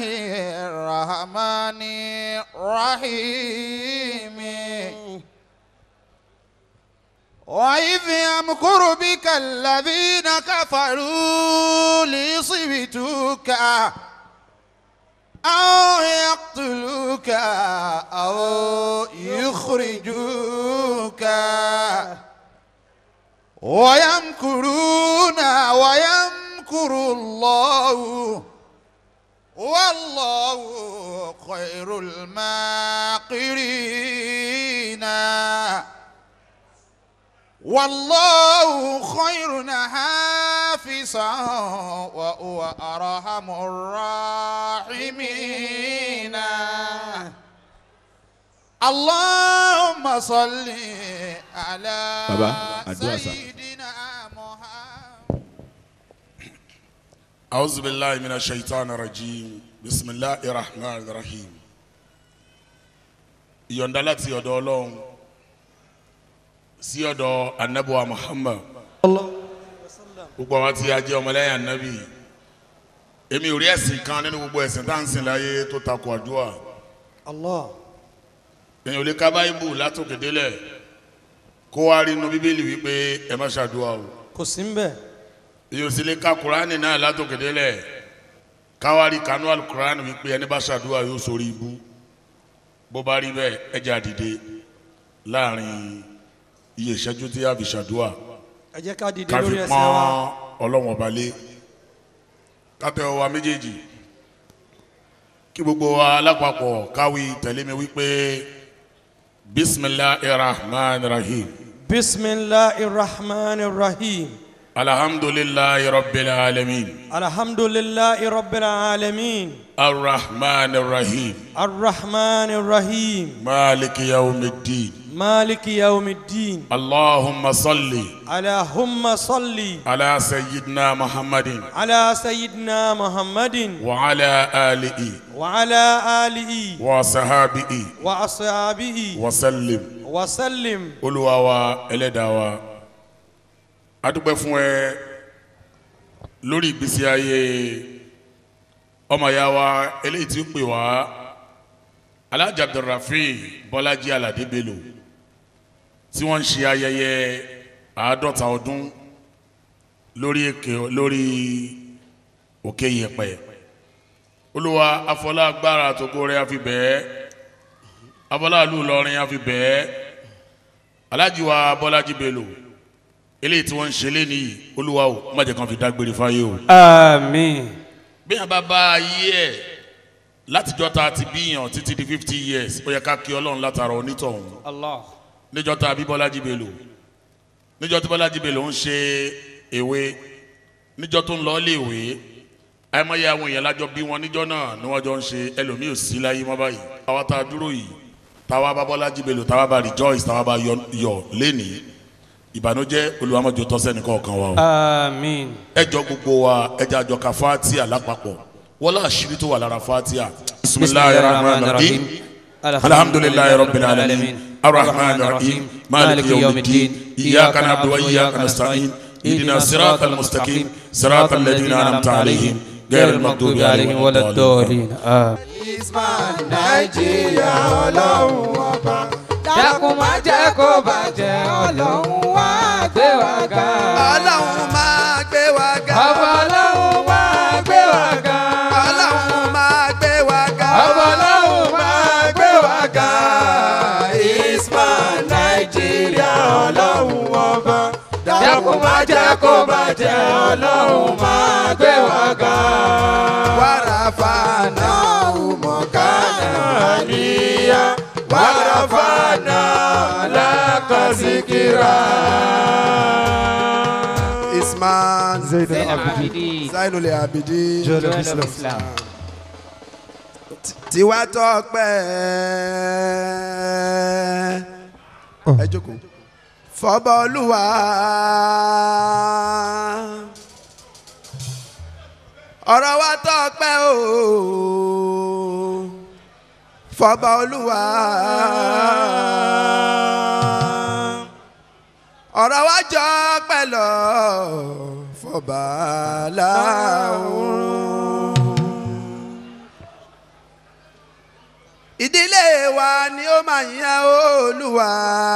الرحمن الرحيم وإذ يمكر بك الذين كفروا ليصبتوك أو يقتلوك أو يخرجوك ويمكرون ويمكر الله والله خير الماكرين والله خير حافظا وهو أرحم الراحمين اللهم صل على Baba, àdúrà sà. سيدنا محمد أعوذ بالله من الشيطان الرجيم بسم الله الرحمن الرحيم ìyọ̀ǹda láti ọ̀dọ̀ ọlọ́run sí ọ̀dọ̀ anabuwa muhammad gbogbo àwọn tí a jẹ́ ọmọlẹ́yìn anabi èmi ò rí ẹ̀sìn kan nínú gbogbo ẹ̀sìn tá à ń sìn láyé tó takò àdúrà Allah. èèyàn ò lè ka báyìbù látòkè délẹ̀ kó wá rí inú bíbélì wípé ẹ má ṣàdúrà o kò sí ń bẹ̀. èèyàn ò sì lè ka kuraani náà látòkè délẹ̀ káwárí kanú alukuraani wípé ẹni bá ṣàdúrà yóò sórí ibú bó bá rí bẹ́ẹ̀ ẹ jẹ́ àdìde láàrin iye ìṣẹ́jú tí a fi ṣàdúrà ẹ jẹ́ ká dìde ká fi lórí ẹsẹ̀ pọ́n wa. ọlọ́wọ́n ọba lé kátẹ́ ọwa méjèèjì kí gbogbo wa lápapọ̀ káwí tẹ̀lé mi wípé bisimilahi rahman rahim bisimilahi rahman rahim. alhamdulilayi rabbil alamin alhamdulilayi rabbil alamin. arrahman rahim arrahman rahim. maliki yawmiddin maliki yawmiddin. allahumma salli alahumma salli. ala sayyidina muhammadin ala sayyidina muhammadin. wa ala alihi wa ala alihi. wa sahabihi wa ashabihi. wa sallim. wa sallim. olúwa wa ẹlẹ́dàá wa a dúpẹ́ fún ẹ lórí ìgbésí ayé ọmọ ya wa eléyìí tí ó pè wá alhaji abdulrafi bọ́lájí aládé bello tí wọ́n ń ṣe ayẹyẹ àádọ́ta ọdún lórí èké lórí òkè yẹpẹ olúwa afọlágbára àtòkò rẹ àfi bẹ́ẹ̀ afọláàlú lọrin àfi bẹ́ẹ̀ alhaji wa bọ́lájí bello eléyìí tí wọ́n ń ṣe léni yìí olúwa o má jẹ́ kàn fi dágbére fáyé o. àmín. bí yàn bá bá ayé ẹ̀ látijọ́ ta ti bíyàn títí di fifty years ó yẹ ká kí ọlọ́run látara onítọ̀hún allah. níjọ́ ta bí bọ́lájí bello níjọ́ tí bọ́lájí bello ń ṣe èwe níjọ́ tó ń lọ lé ìwé àìmọye àwọn èèyàn lájọ bí wọn níjọ́ náà ni wọ́n jọ ń ṣe ẹlòmíì ò sí láyé mọ́ báyìí àwa tá a dúró yìí táwa bá bọ́lájí bello táwa bá rejoice táwa bá yọ yọ lénìí ìbànújẹ́ olùwàmọ̀jọ tọ́sẹ́ni kọ̀ọ̀kan wa o àmín. ẹjọ gbogbo wa ẹjọ àjọ ka fatia lápapọ̀ wọlé àṣírí tó wà lára fatia. bisimilahi rahman rahim alhamdulilayi rabbil alamin arrahman rahim maliki yawmiddin iyaka na'budu wa iyaka nasta'in idina sirata almustaqim sirata alladhina an'amta alayhim غير المغضوب عليهم ولا الضالين Isman Nàìjíríà ọlọ́run ọba. dákun má jẹ́ kó bàjẹ́ ọlọ́run wá gbé wa ga. Ọlọ́run máa gbé wa ga. ọba ọlọ́run wá gbé wa ga. Ọlọ́run máa gbé wa ga. ọba ọlọ́run wá gbé wa ga. Isman Nàìjíríà ọlọ́run ọba. dákun má jẹ́ kó bàjẹ́ ọlọ́run má gbé wa ga. Wàràfà náà mọ̀kánà àníyá wàràfànà lákàsíkìrà. Isman zayd Abidi. Zainul Abidin. jọlọ Islam. islam. Tiwa tọpẹ́. Ẹ jókòó. Fọ́bọ̀ Olúwa. Ọ̀rọ̀ wa tọpẹ́ o. Fọ́bọ̀ Olúwa. Ọ̀rọ̀ wa jọ pẹ̀lọ́. Fọ́bà láwùrún ìdílé wa ni ó máa yan olúwa.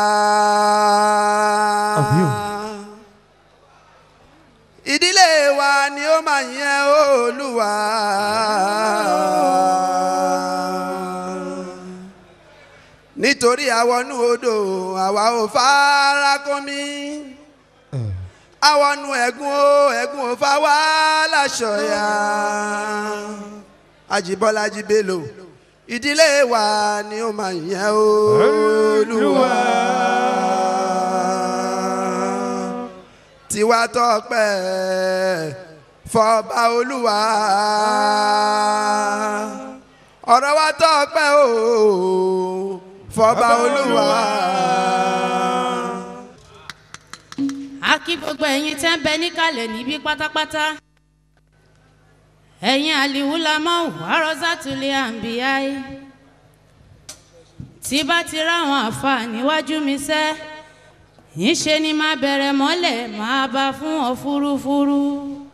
ìdílé wa ni ó máa yan olúwa. nítorí àwọnú odò àwa ò fara kómi àwọnú ẹ̀gún o ẹ̀gún ò fa wá láṣọ ya Ajíbọ́lájí Bello ìdílé wa ni ó máa yan olúwa tiwa tọpẹ́ fọba olúwa ọ̀rọ̀ wa tọpẹ́ o fọba olúwa. a kí gbogbo ẹ̀yin tẹ́ ń bẹ níkàlẹ̀ níbí pátápátá ẹ̀yin àlìwúlámọ́ wàrọ́sátúlẹ̀ àǹbíyáì tí bá ti ráwọn àfa níwájú mi sẹ́ ńṣe ni máa bẹ̀rẹ̀ mọ́lẹ̀ máa bá fún ọ fúrúfúrú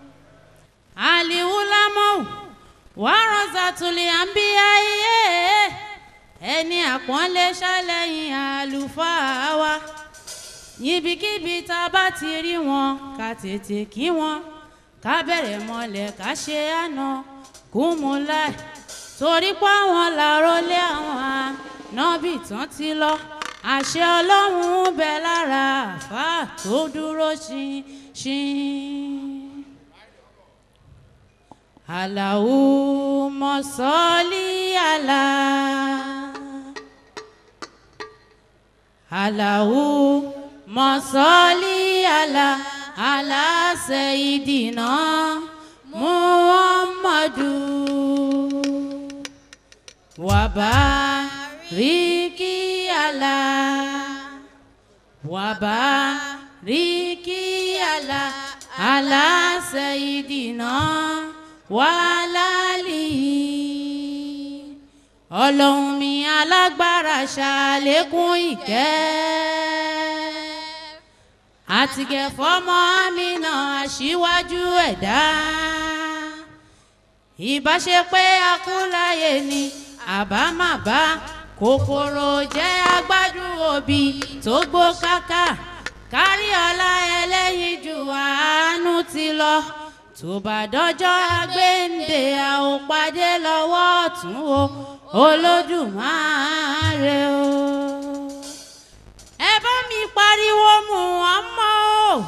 àlìwúlámọ́ wàrọ́sátúlẹ̀ àǹbíyáì ẹni àpọ́nlé ṣàlẹ́yìn àlùfáà wa níbikíbi tá a bá ti rí wọn ká tètè kí wọn ká bẹ̀rẹ̀ mọ́lẹ̀ ká ṣe àná kúmúláì torí pé àwọn làrólé àwọn ànábì tán ti lọ àṣẹ ọlọ́run ń bẹ lára àfáà tó dúró ṣinṣin. àlàó mọ̀sọ́lì àlà. àlàó mọ̀sọ́lì àlà àlà sẹ́yìdìnà muhammadu wàbáríkì àlà wàbáríkì àlà àlà sẹ́yìdìnà wàlálì ọlọ́run mi alágbára ṣàlékún ìkẹ́ àtìgẹ̀ fọmọ àmìnà aṣíwájú ẹ̀dá ìbáṣepé akúláyé ni àbámàbá kòkòrò jẹ́ agbádùn òbí tó gbó káká kárí ọlá ẹlẹ́yinjú àánú ti lọ tó bá dọ́jọ́ agbéǹde a ò pàdé lọ́wọ́ ọ̀tún o olódùmarè o ẹ bá mi pariwo Muhammad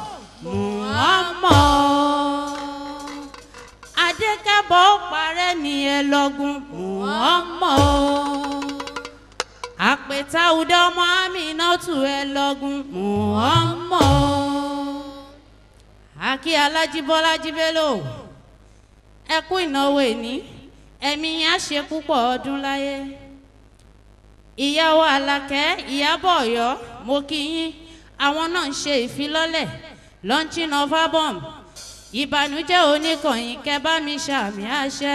Muhammad adékẹ́bọ̀ parẹ́ ni ẹ lọ́gùn Muhammad àpètà ọdọ ọmọ Aminatu ẹ lọ́gùn Muhammad akí Alájíbọ́lájí Bello ẹ kú ìnáwó ẹni ẹ̀mí yẹn á ṣe púpọ̀ ọdún láyé ìyàwó Àlàkẹ́ Ìyábọ̀ Ọ̀yọ́ mo kí yín àwọn náà ń ṣe ìfilọ́lẹ̀ launching of album ìbànújẹ́ oníkànnì kẹbá mi ṣàmì àṣẹ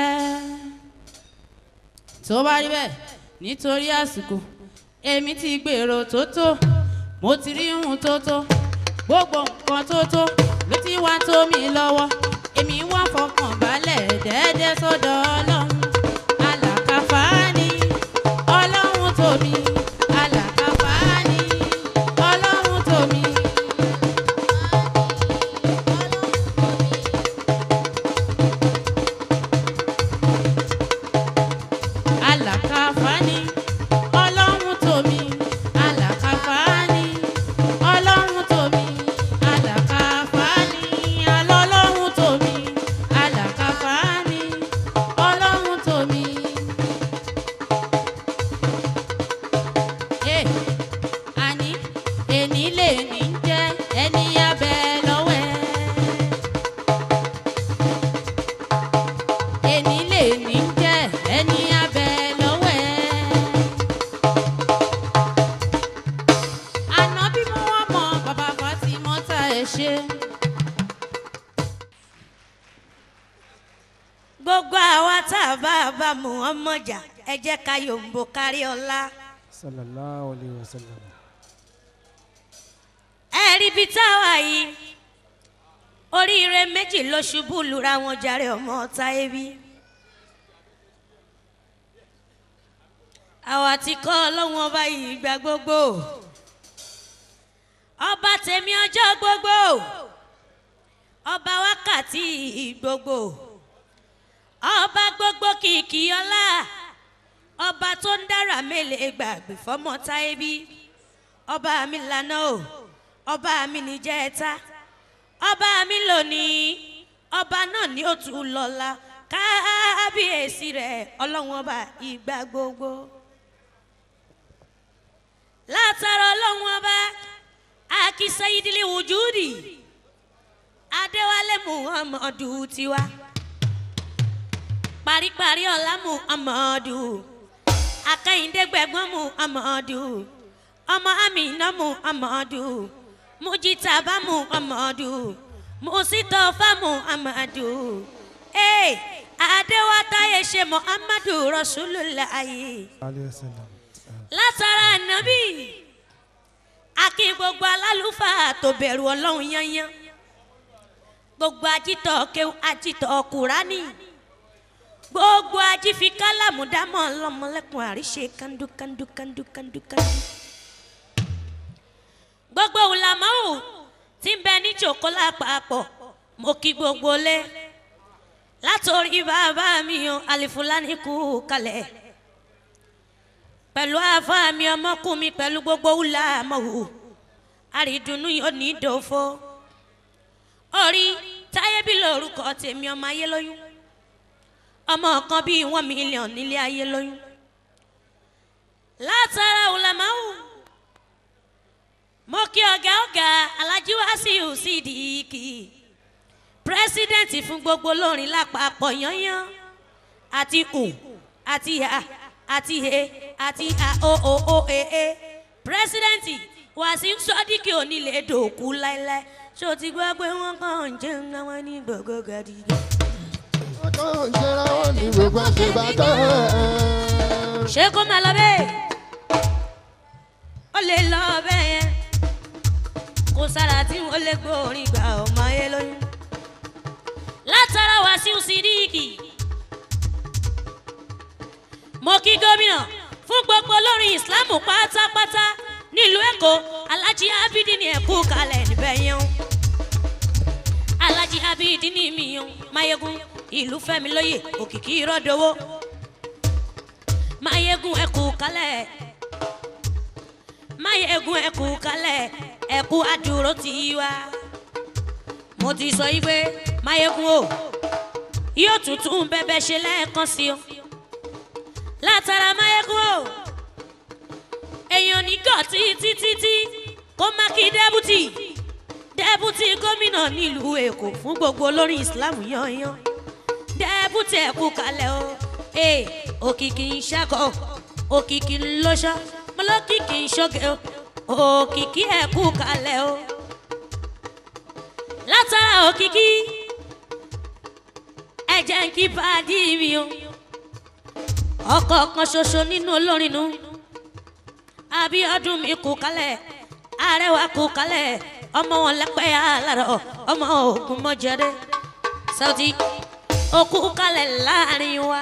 tó bá rí bẹ́ẹ̀ nítorí àsìkò èmi ti gbèrò tó tó mo ti rí ohun tó tó gbogbo nǹkan tó tó ló ti wá tó mi lọ́wọ́ èmi wá fọkàn balẹ̀ dẹ́ẹ́dẹ́ sọ́dọ̀ ọlọ́run alàkàfáàní ọlọ́run tómi alàkàfáàní ọlọ́run tómi. alàkàfáàní ọlọ́run tómi alàkàfáàní ọlọ́run tómi alàkàfáàní alọ́lọ́run tómi alàkàfáàní ọlọ́run tómi. ẹ àní èní lè ní jẹ́ ẹni abẹ́ lọ́wọ́ ẹ. èní lè ní jẹ́ ẹni abẹ́ lọ́wọ́ ẹ. àná bí mo wá mọ bàbá Fatimota ẹ ṣe. gbogbo àwa tá a bá a bá Muhammad jà ẹ jẹ́ ká yòǹbó kárí ọlá. sallallahu alayhi wa sallam. ẹ rí ibi táwa yìí oríire méjì ló ṣubú lura wọn jàre ọmọ ọ̀tá ebi. àwa ti kọ́ ọlọ́run ọba yìí gbà gbogbo ọba tèmi ọjọ́ gbogbo ọba wákàtí gbogbo ọba gbogbo kìkì ọlá ọba tó ń dára mélèé gbàgbé fọmọ táyé bí ọba mi lànà o ọba mi níjẹta ọba mi lónìí ọba náà ni ó tún lọ́la kábíyèsí rẹ̀ ọlọ́run ọba ìgbà gbogbo látara ọlọ́run ọba akínsẹ́yìdìlì wùjúdì adéwálé muhammadu tiwa paríparí ọ̀la muhammadu akẹ́yìndé gbẹ̀gbọ́n muhammadu ọmọ amina muhammadu mujitaba muhammadu musitọfa muhammadu ee adéwátáyé ṣe muhammadu rasulillahi alayhi wa sallam. látara ànábì akí gbogbo alálùfáà tó bẹ̀rù ọlọ́run yányán gbogbo ajítọ̀ kéwù ajítọ̀ kùránì gbogbo ajífi kálámù dámọ̀ ọlọ́mọlẹ́kùn àríṣe kandu kandu kandu kandu kandu gbogbo wùlámọ́wù tí ń bẹ ní jòkó lápapọ̀ mo kí gbogbo lé látòrí bàbá mi o àlìfúlání kú kalẹ̀ pẹ̀lú àfa mi ọmọkùn mi pẹ̀lú gbogbo wùlámọ́wù àrídùnnú yóò ní ìdòfo orí táyé bí lórúkọ tèmi ọmọ ayé lóyún ọmọ kan bíi one million nílé ayé lóyún látara wùlámọ́wù mo kí ọ̀gá ọ̀gá alájí wàsíù sídìkì pírẹsidẹ́ǹtì fún gbogbo olórin lápapọ̀ yányán àti ù àti ha àti he àti a o o o e e pírẹsidẹ́ǹtì wàsíù sọ́díkì onílé dòkú láéláé ṣó ti gbọ́ pé wọ́n kàn ń jẹun àwọn ní gbogbo gàdígbò. tó ń jẹra wọn ní gbogbo àṣebàtà. ṣé kó máa lọ bẹ́ẹ̀ ó lè lọ bẹ́ẹ̀ yẹn kò sára tí wọ́n lè gbórin gbà ọmọ ayé lóyún látara wàsíù sídìkì mo kí gómìnà fún gbogbo olórin ìsìlámù pátápátá nílùú èkó alájí abidi ní ẹkú kalẹ̀ níbẹ̀ yẹn o alájí abidi ní mi yẹn mayegun ìlú fẹ́mi lóye òkìkí ìrọ́dọ̀wọ́ mayegun ẹkú kalẹ̀ mayegun ẹkú kalẹ̀ ẹkú adúró tì í wá mo ti sọ yí pé mayegun o yóò tuntun bẹbẹ ṣe lẹ́ẹ̀kan sí o látara mayegun o èèyàn nígọ̀ títí títí kó má kí dẹ́bùtì dẹ́bùtì gómìnà nílùú èkó fún gbogbo olórin islam yanyan dẹ́bùtì ẹ̀kú kalẹ̀ o ee òkìkí ń ṣàkọ òkìkí ń lọ́ṣọ́ mọ́lọ́kìkí ń ṣọ́gẹ̀ o òkìkí ẹ̀kú kalẹ̀ o látara òkìkí ẹ̀jẹ̀ ń kí pàdé mi o ọkọ̀ kan ṣoṣo nínú olórin nu abiodun mi kú kalẹ̀ arẹwà kú kalẹ̀ ọmọ wọn lẹ́pẹ́ alárọ̀ ọmọ ogun mọ́jẹ́dẹ́ sauti okú kalẹ̀ láàrin wa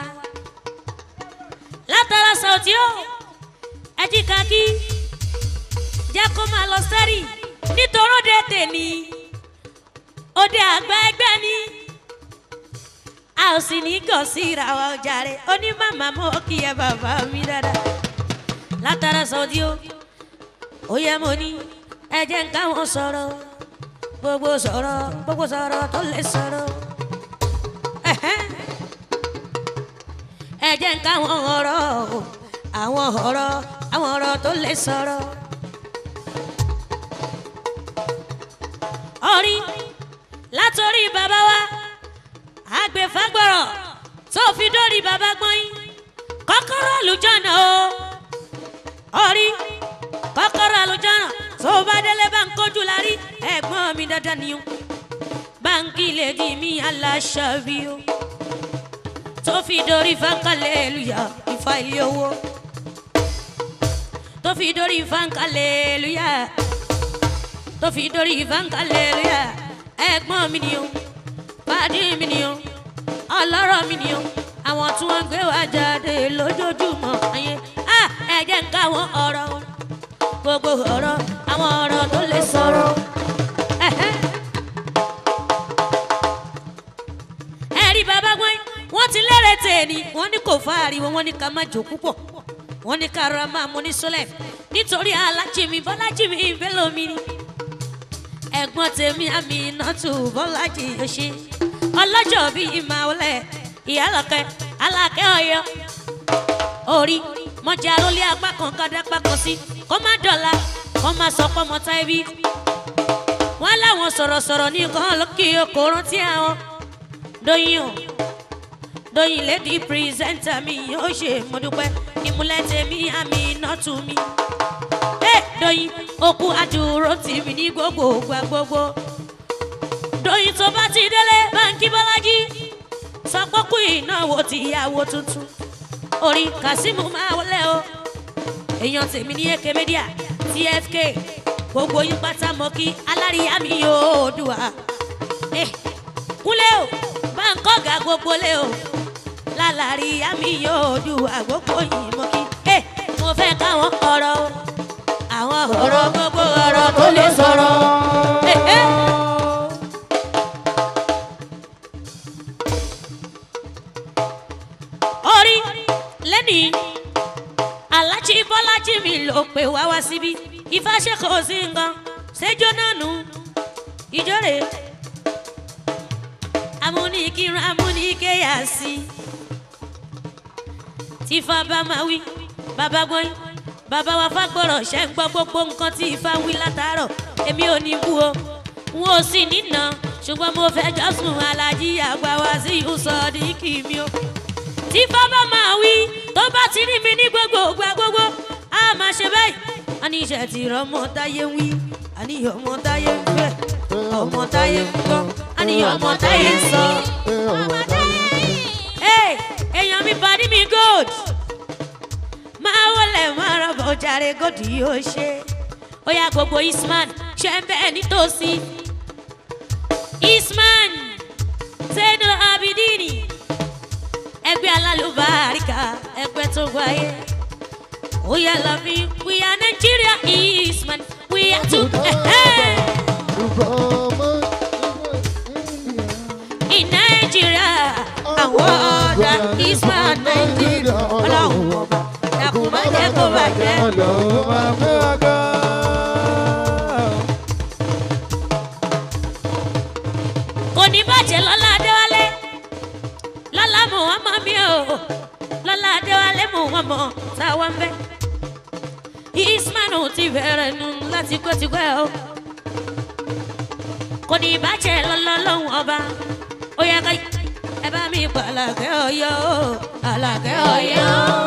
látara sauti o ẹjí kakí jẹ́ kó máa lọ sẹ́rì nítorí òde tèmi òde àgbà ẹgbẹ́ ni a ò sì ní gàn sí ìràwọ̀ ọjà rẹ̀ onímàmá mọ́ kí ẹ bàbá mi dáadáa látara sọ́dí o ó yẹ mo ní ẹ jẹ́ ń káwọn sọ̀rọ̀ gbogbo sọ̀rọ̀ gbogbo sọ̀rọ̀ tó lè sọ̀rọ̀ ẹ̀hẹ́n. ẹ jẹ́ ń káwọn ọ̀rọ̀ o àwọn ọ̀rọ̀ àwọn ọ̀rọ̀ tó lè sọ̀rọ̀. orí látòrí bàbá wa àgbẹ̀fagbọ̀rọ̀ tó fi dórí bàbá gbọ́yìn kọ́kọ́rọ́ àlùjọ́nà o orí kọ́kọ́rọ́ àlùjọ́nà tó bá délé bá ń kojú lárí ẹ̀gbọ́n mi dandan ni o báńkì lè di mí aláṣàbí o tó fi dórí fankalẹ̀ lùyà ìfà ilé owó tó fi dórí fankalẹ̀ lùyà tó fi dórí fankalẹ̀ lùyà ẹ̀gbọ́n mi ni o pàdé mi ni o ọlọ́rọ̀ mi ni o àwọn tí wọ́n ń gbé wá jáde lójoojúmọ́ ayé ah káwọn ọ̀rọ̀ gbogbo ọ̀rọ̀ àwọn ọ̀rọ̀ tó lè sọ̀rọ̀. Ẹ̀hẹ́. ẹ̀rí bàbá gbọ́n wọ́n ti lérè tèèní wọ́n ní kò fa ariwo wọ́n ní ká má jò púpọ̀ wọ́n ní ká rọra máa mú ní sólẹ̀ nítorí alájí mi bọ́lájí mi ìbélò mi ni ẹ̀gbọ́n tèmi àmì ìnàtù bọ́lájí yóò ṣe ọlọ́jọ́ bíi ìmàwọlẹ̀ ìyálọ̀kẹ́ alákẹ́ ọ̀yọ́ orí mọ̀jà ló lé apá kan kọ́dá apá kan sí kó má dọ̀la kó má sọ pé ọmọ táìbí wọ́n láwọn sọ̀rọ̀sọ̀rọ̀ ní nǹkan lókè okò rántí àwọn dóyin o dóyin lady presenter mi yóò ṣe mo dúpẹ́ ìmúlẹ̀ tèmi àmì iná tù mí. ẹ dóyin okú àdúró tì mí ní gbogbo ògbà gbogbo. dóyin tó bá ti délé báńkì bọ́lájí sọ pé kú ìnáwó ti ìyàwó tuntun. orí kazeem máa wọlé o èèyàn tèmi ní èké media tfk gbogbo yín pátá mọ́ kí aláríyá mi yóò dùn wá. Eh, kúnlẹ̀ o báńkọ́gà gbogbo lé o lálàrí àmì yóò du àgbókò yìí mọ́ kí. ẹ mo fẹ́ káwọn ọ̀rọ̀ o àwọn ọ̀rọ̀ gbogbo ọ̀rọ̀ tó lè sọ̀rọ̀. ẹ ẹ. orí lẹ́nìí alájí bọ́lájí mi ló pè wá wá síbí ìfàṣẹ́kọ̀ sí nǹkan ṣẹ́jọ́ náà nù ìjọ́rè amúnikírun amúnikéyà sí tí ifá bá máa wí bàbá gbọ́n bàbá wa fagbọ́rọ̀ ṣe ń gbọ́ gbogbo nǹkan tí ifá wí látàárọ̀ èmi ò ní bú o n ò sì nínà ṣùgbọ́n mo fẹ́ jọ́sùn alájí àgbà wá sí ìhùsọ̀ọ́dínkì mi o tí ifá bá máa wí tó bá ti rí mi ní gbogbo ògbà gbogbo á máa ṣe báyìí a ní iṣẹ́ tí ọmọ táyé ń wí a ní ọmọ táyé ń fẹ́ ọmọ táyé ń gbọ́ a ní ọmọ táyé ń sọ. Hey, èèyàn mi bàdí mi gold máa wọlé máa rọ̀bọ̀ jàre gold yóò ṣe ó yá gbogbo isman ṣe ń bẹ́ẹ̀ nítòsí isman zeno abidini ẹgbẹ́ alálùbáríkà ẹgbẹ́ tó wáyé ó yá lọ́mí we are nigeria isman we are to. in nigeria àwọn ọ̀dà isman nigeria ọlọ́run ọba dàkú má jẹ́ kó bàjẹ́. kò ní bàjẹ́ lọ́la adéwálé lọ́la muhammad mi ò lọ́la adéwálé muhammad táwa ń bẹ́ ismanu ti bẹ̀rẹ̀ nu láti gbẹ́tigbẹ́ o kò ní bàjẹ́ lọ́la lọ́hùn ọba ó yẹ ká ẹ bá mi pa àlàkẹ́ ọ̀yọ́ o àlàkẹ́ ọ̀yọ́.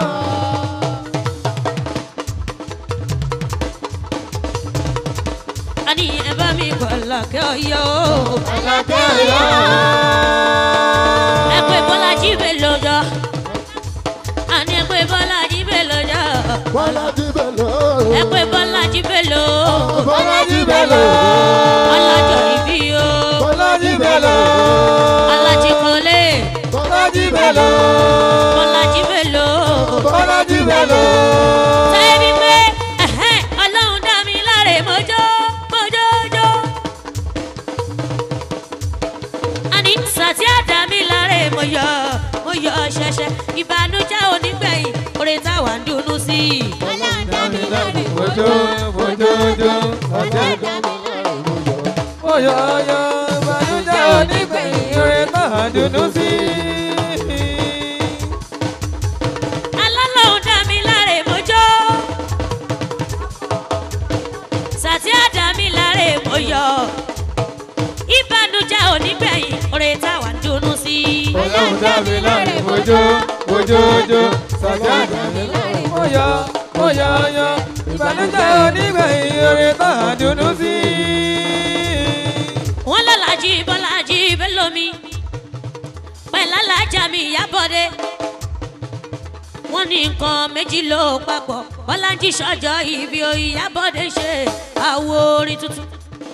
a ní ẹ bá mi pa àlàkẹ́ ọ̀yọ́ o ẹ pé bọ́lájí bẹ̀ lọ́jọ́ a ní ẹ pé bọ́lájí bẹ̀ lọ́jọ́ ẹ pé bọ́lájí bẹ̀ lọ́ ọlọ́jọ́ ìbí o alájí kọ́lé bọ́lájí bẹ̀ lọ́ tẹ́bí pé ẹ̀hẹ́n, ọlọ́run dá mi láre mọ́jọ́ mọ́jọ́jọ́. àní sàtí àdá mi láre mo yọ mo yọ ṣẹṣẹ ìbànújẹ́ onígbẹ̀yìn oore táwa ń dunnú sí i. Oyoyo, ìbànújẹ́ onígbẹ̀yìn orin náà dùnú sí. alálọ́run dá mi láre mọ́jọ́ sàtí àdá mi láre mo yọ ìbànújẹ́ onígbẹ̀yìn oore táwa ń dunnú sí i. Ọlọ́run dá mi láre mojó, mojójó, sàjà dá mi láre. Oyo, oyoyo, ìbànújẹ́ onígbẹ̀yìn orin náà dùnú sí. wọ́n lọ́làjì bọ́lájì bẹ́lómi pẹ̀lálájà mi ìyábọ̀dé wọ́n ní nǹkan méjì ló papọ̀ bọ́lájì sọ́jọ́ ibi ìyábọ̀dé ṣe àwo orin tuntun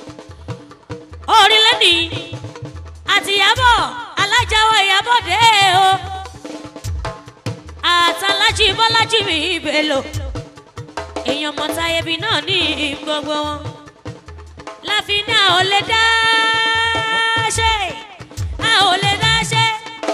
orin lẹ́nìí àti ìyábọ̀ alájáwọ̀ ìyábọ̀dé o àtàlájì bọ́lájì mi ìbèlò èèyàn mọ̀tayẹ̀bí náà ní gbogbo wọn láfi ní a ò lè dá ṣe a ò lè dá ṣe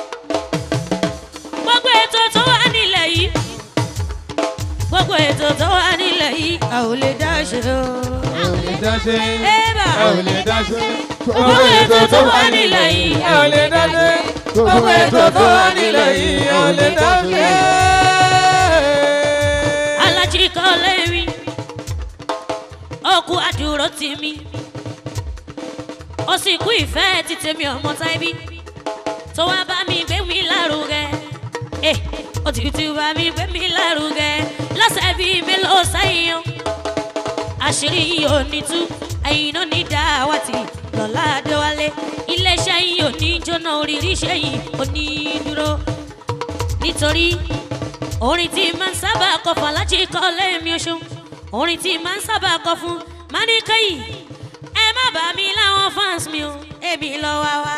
gbogbo ètò tó wà nílẹ̀ yìí gbogbo ètò tó wà nílẹ̀ yìí a ò lè dá ṣe o. ẹ ò lè dá ṣe Ébà. ẹ ò lè dá ṣe gbogbo ètò tó wà nílẹ̀ yìí ẹ ò lè dá ṣe gbogbo ètò tó wà nílẹ̀ yìí ẹ ò lè dá ṣe. alájí kan lẹ́rìí ọkù àdúró tì mí ó sì kú ìfẹ́ ti tèmi ọmọ táìbí tó wá bá mi gbé mi lárugẹ ẹ ó ti ti bá mi gbé mi lárugẹ lọ́sẹ̀ bíi mélòó sẹ́yìn o àṣírí yìí ò ní tú ẹ̀yin náà ní dáwàtì lọ́la adéwálé iléeṣẹ́ yìí ò ní jóná oríire iṣẹ́ yìí ò ní dúró nítorí orin tí máa ń sábà kọ fún alájí kọ lẹ́ẹ̀mí oṣù orin tí máa ń sábà kọ fún máníkẹ́yì ẹ má bà mí láwọn fans mi o èmi lọ wá wá.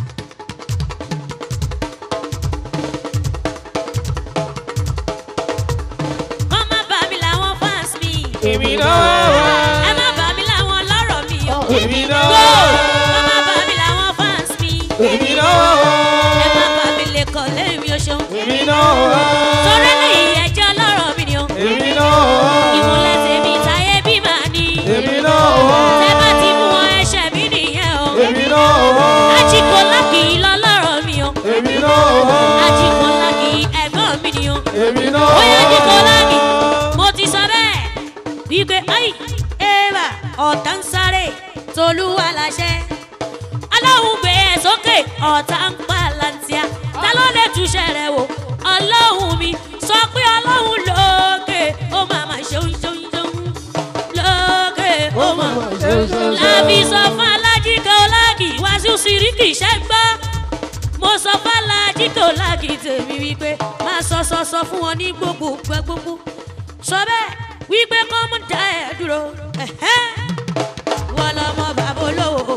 kọ́ má bà mí láwọn fans mi. èmi náà wá ẹ má bà mí láwọn lọ́rọ̀ mi o. èmi náà Go! wá kọ́ má bà mí láwọn fans mi. èmi náà wá ẹ má bà mí lè kọ́ lẹ́ẹ̀mí oṣù. èmi náà wá torí lẹ́yìn ẹjọ́ lọ́rọ̀ mi ni o. èmi náà wá ìmúlẹ̀ tèmi táyé bí màá ní. èmi náà wá tẹ́ bá ti mú wọn ẹ̀ṣẹ̀ mi nìyẹn o. èmi náà wá ajíkọ́lá kì í lọ lọ́rọ̀ mi o. èmi náà wá ajíkọ́lá kì í ẹ̀gbọ́n mi ni o. èmi náà ó yẹ wá ajíkọ́lá mi mo ti sọ bẹ́ẹ̀ wípé ayi eva ọ̀tá ń sáré tolúwa láṣẹ. aláwọ̀ gbé ẹ̀ sókè ọ̀tá ń pa lantia ta ló lè túṣẹ̀ rẹ̀ wò ọlọ́run mi sọ pé ọlọ́run lókè ó máa ma ṣeun ṣeun ṣeun lókè ó máa ma lábí sọ fún alájí kọláàgì wàásù síríkì ṣẹ́gbọ́ mo sọ fún alájí kọláàgì tèmi wípé máa sọ sọ sọ fún wọn ní gbogbo gbẹ gbogbo sọ bẹ́ẹ̀ wípé kọ́ mú da ẹ̀ dúró ẹ̀hẹ́. wọ́n lọ́mọ bàbá olówó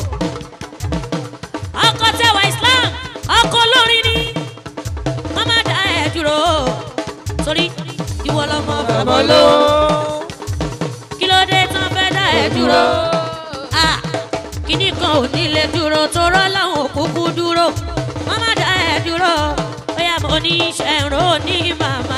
ọkọ tẹwà islam ọkọ olórin ni wọ́n má da ẹ̀ dúró torí ìwọ lọ́mọ bàbá olówó kí ló dé tán fẹ́ dá ẹ dúró. Ah, kíní kan ò ní lè dúró torọ́ láwọn òkúkú dúró wọ́n má dá ẹ dúró bóyá mo ní ṣẹ̀rọ ní màmá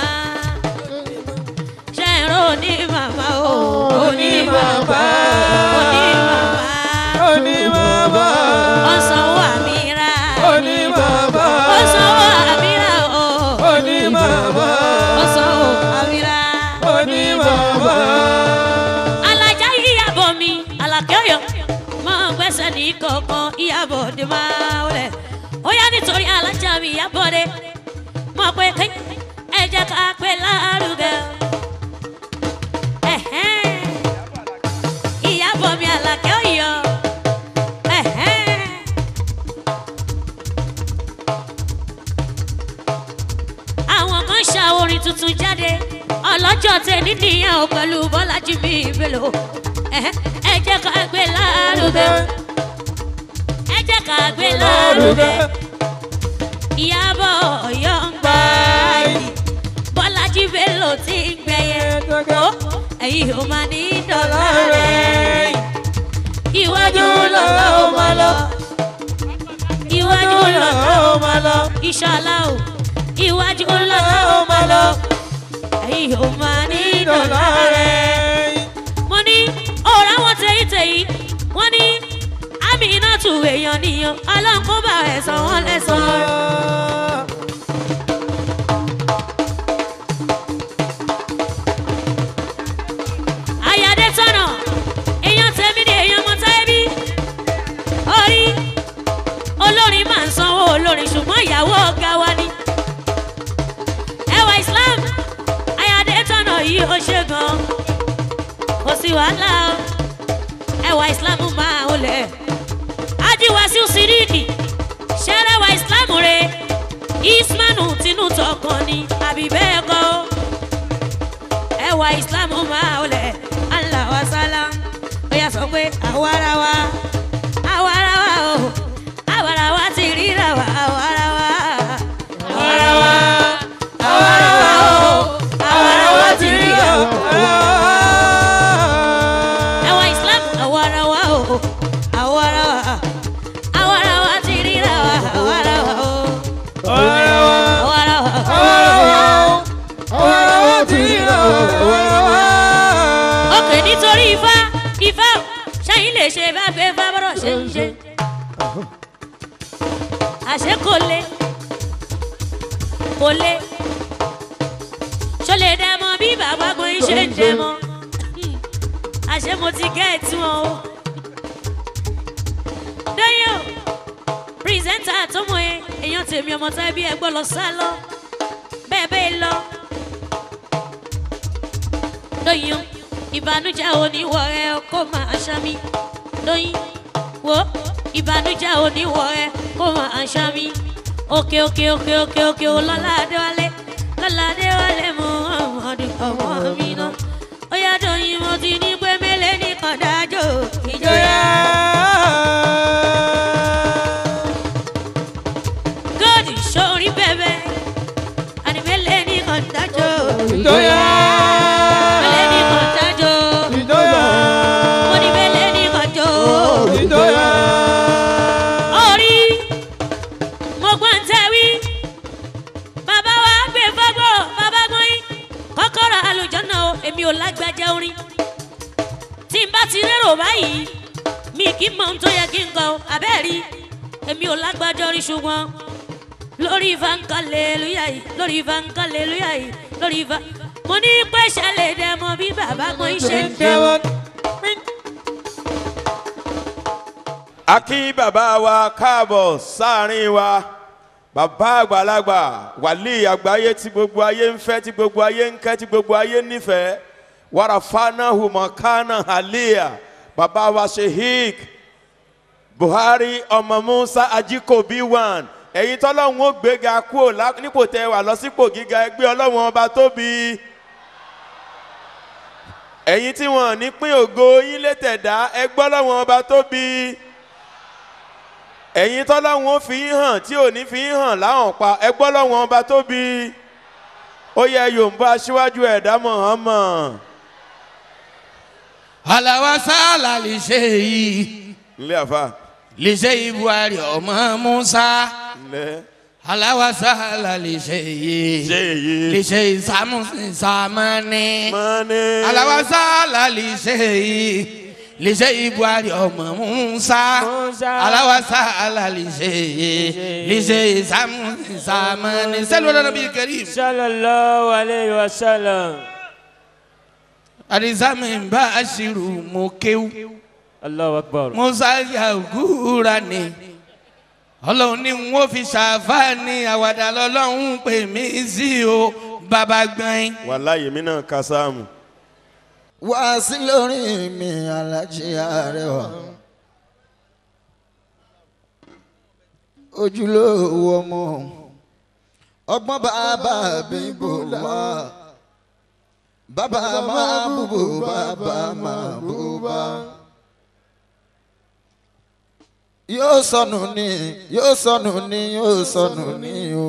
ṣẹ̀rọ ní màmá o Oní màmá. oní màmá Oní màmá. ọ̀sánwó àmìrà Oní màmá. ọ̀sánwó àmìrà o Oní màmá. ọ̀sánwó àmìrà. Oní màmá. alájà ìyàbọ̀ mi alákẹ́yọ̀ mọ gbẹ́sẹ̀ ní kọ̀ọ̀kan ìyàbọ̀ dé máa wọlé ó yá nítorí alájà mi ìyàbọ̀ dé mọ̀ pé kí ẹ jẹ́ ká pé lárugẹ. Ẹ̀hẹ́n. ìyàbọ̀ mi alákẹ́yọ̀ ẹ̀hẹ́n. àwọn kan ṣa orin tuntun jáde ọlọ́jọ́ tẹ nídìyàn ò pẹ̀lú bọ́lájí mi ìbèlò ẹ jẹ́ ká gbé lárugẹ ẹ jẹ́ ká gbé lárugẹ ìyàbọ̀ ọ̀yọ́ ń gbà yìí bọ́lájí bèlò ti ń gbẹ̀yẹ ó ẹ̀yin ò máa ní dọ̀là rẹ̀ iwájú lọ́lọ́ ó máa lọ iwájú lọ́lọ́ ó máa lọ ìṣọ̀lá o iwájú lọ́lọ́ ó máa lọ ẹ̀yin ò máa ní dọ̀là rẹ̀ mo ní ọ̀rọ̀ àwọn tẹ̀yìntẹ̀yì wọ́n ní àmì iná tù èèyàn nìyàn ọlọ́run kó bá ẹ̀sán wọn lẹ́sàn-án. ayáde tọ̀nà èèyàn tẹ̀mí ni èèyàn mọ táyébí orí olórin máa ń sanwó olórin ṣùgbọ́n ìyàwó ọ̀gá wa ni ẹwà islam ayáde tọ̀nà yìí ó ṣe gan kò sí wàhálà o ẹwà islam máa ń lẹ̀ ajiwasi siriki ṣẹlẹwà islam re ismanu tinú tọkàn ni àbí bẹ́ẹ̀ kọ́ o ẹwà islam máa ń lẹ̀ allah wa salam ó yà sọ pé àwarawa àwarawa o àwarawa ti ríra wa àwarawa àwarawa àwarawa o àwarawa ti ríra wa. nítorí ifá ifá ò, ṣẹ́yìn lè ṣe bá gbé fá bọ́rọ̀ ṣe ń ṣe àṣé kò le kò le ṣó lè dẹ mọ bí bàbá gbọ́n ṣe ń dẹ mọ àṣé mo ti gẹ́ẹ̀tì wọn o dẹ́yìn o pírẹsẹ́ńtà tó mọ̀ ẹ́ èèyàn tèmi ọmọ tá ẹbí ẹgbọ́n lọ sá lọ bẹ́ẹ̀ bẹ́ẹ̀ lọ lóyún ìbànújẹ́ oníwọ̀ rẹ kó máa ṣámi lóyún wo ìbànújẹ́ oníwọ̀ rẹ kó máa ṣámi òkè òkè òkè òkè òkè ò lọ́la adéwálé lọ́la adéwálé mú ọmọdé ọmọ mi náà ó yá dọ̀yìn mo ti ní pé mélé nìkan dájọ́ ìjọra. gòdì sórí bẹ́bẹ́ àní mélé nìkan dájọ́ ìjọyà mélé nìkan dájọ́ ìjọyà mo ní mélé nìkan jọ́. ìjọyà. orí mo gbọ́n tẹ́ wí bàbá wa gbé fọ́gbọ́ bàbá gbọ́yìn kọ́kọ́rọ́ àlùjọ́nà o èmi ò lágbájá orin tí n bá ti rérò báyìí mi kì í mọ ohun tó yẹ kí n kọ abẹ́ẹ̀rí èmi ò lágbájá orin ṣùgbọ́n lórí ifá ń kalẹ̀ lóyà yìí lórí ifá ń kalẹ̀ lóyà yìí lórí ifá mo ní pé ṣẹlẹ̀ dẹ mọ bí bàbá gbọ́yìn ṣe ń dẹ mọ́. a kí bàbá wa káàbọ̀ sáàrin wa bàbá àgbàlagbà wàlí àgbáyé tí gbogbo ayé ń fẹ́ tí gbogbo ayé ń kẹ́ tí gbogbo ayé nífẹ̀ẹ́ wàràfánà hùmọ̀kánà àlíyà bàbá wa sheik buhari ọmọ musa ajikobi one ẹ̀yin tọ́lọ́hún ó gbéga kúò lá- nípò tẹ́ wà lọ sípò gíga ẹgbẹ́ ọlọ́run ọba tóbi ẹ̀yin tí wọ́n ní pín ògo yín létẹ̀dá ẹgbẹ́ ọlọ́run ọba tóbi ẹ̀yin tọ́lọ́hún ó fi yín hàn tí ò ní fi yín hàn láhàn pa ẹgbọ́ lọ́wọ́n ọba tóbi ó yẹ yorùbá aṣíwájú ẹ̀dá mọ̀ọ́mọ̀ alawasala lè ṣe yìí nílé àfa lè ṣe ibuari ọmọ musa nílé alawasala lè ṣe yìí ṣe èyí lè ṣe ìsàmùsìn sàmánì mọ́ni alawasala lè ṣe yìí lè ṣe ibuari ọmọ musa Musa. alawasala lè ṣe yìí lè ṣe ìsàmùsìn sàmánì sẹ́lẹ̀ ọ̀dọ́ bíi kẹrìm. sallallahu alayhi wa sallam. àdìsámi bá a ṣirò mọ́ kéwù. allahu akbar. musa yàgùrà ni ọlọ́run ní n ó fi ṣàfàní àwàdà lọ́lọ́run pè mí sí o bàbá gbọ́n. wàláyé mi náà ka sáàmù wá sí lórí mi alájí arẹwà ojúlówó ọmọ ọgbọ́n bàbá bíbò wá bàbá máa búbò bàbá máa búbá yóò sọnù ní yóò sọnù ní yóò sọnù ní o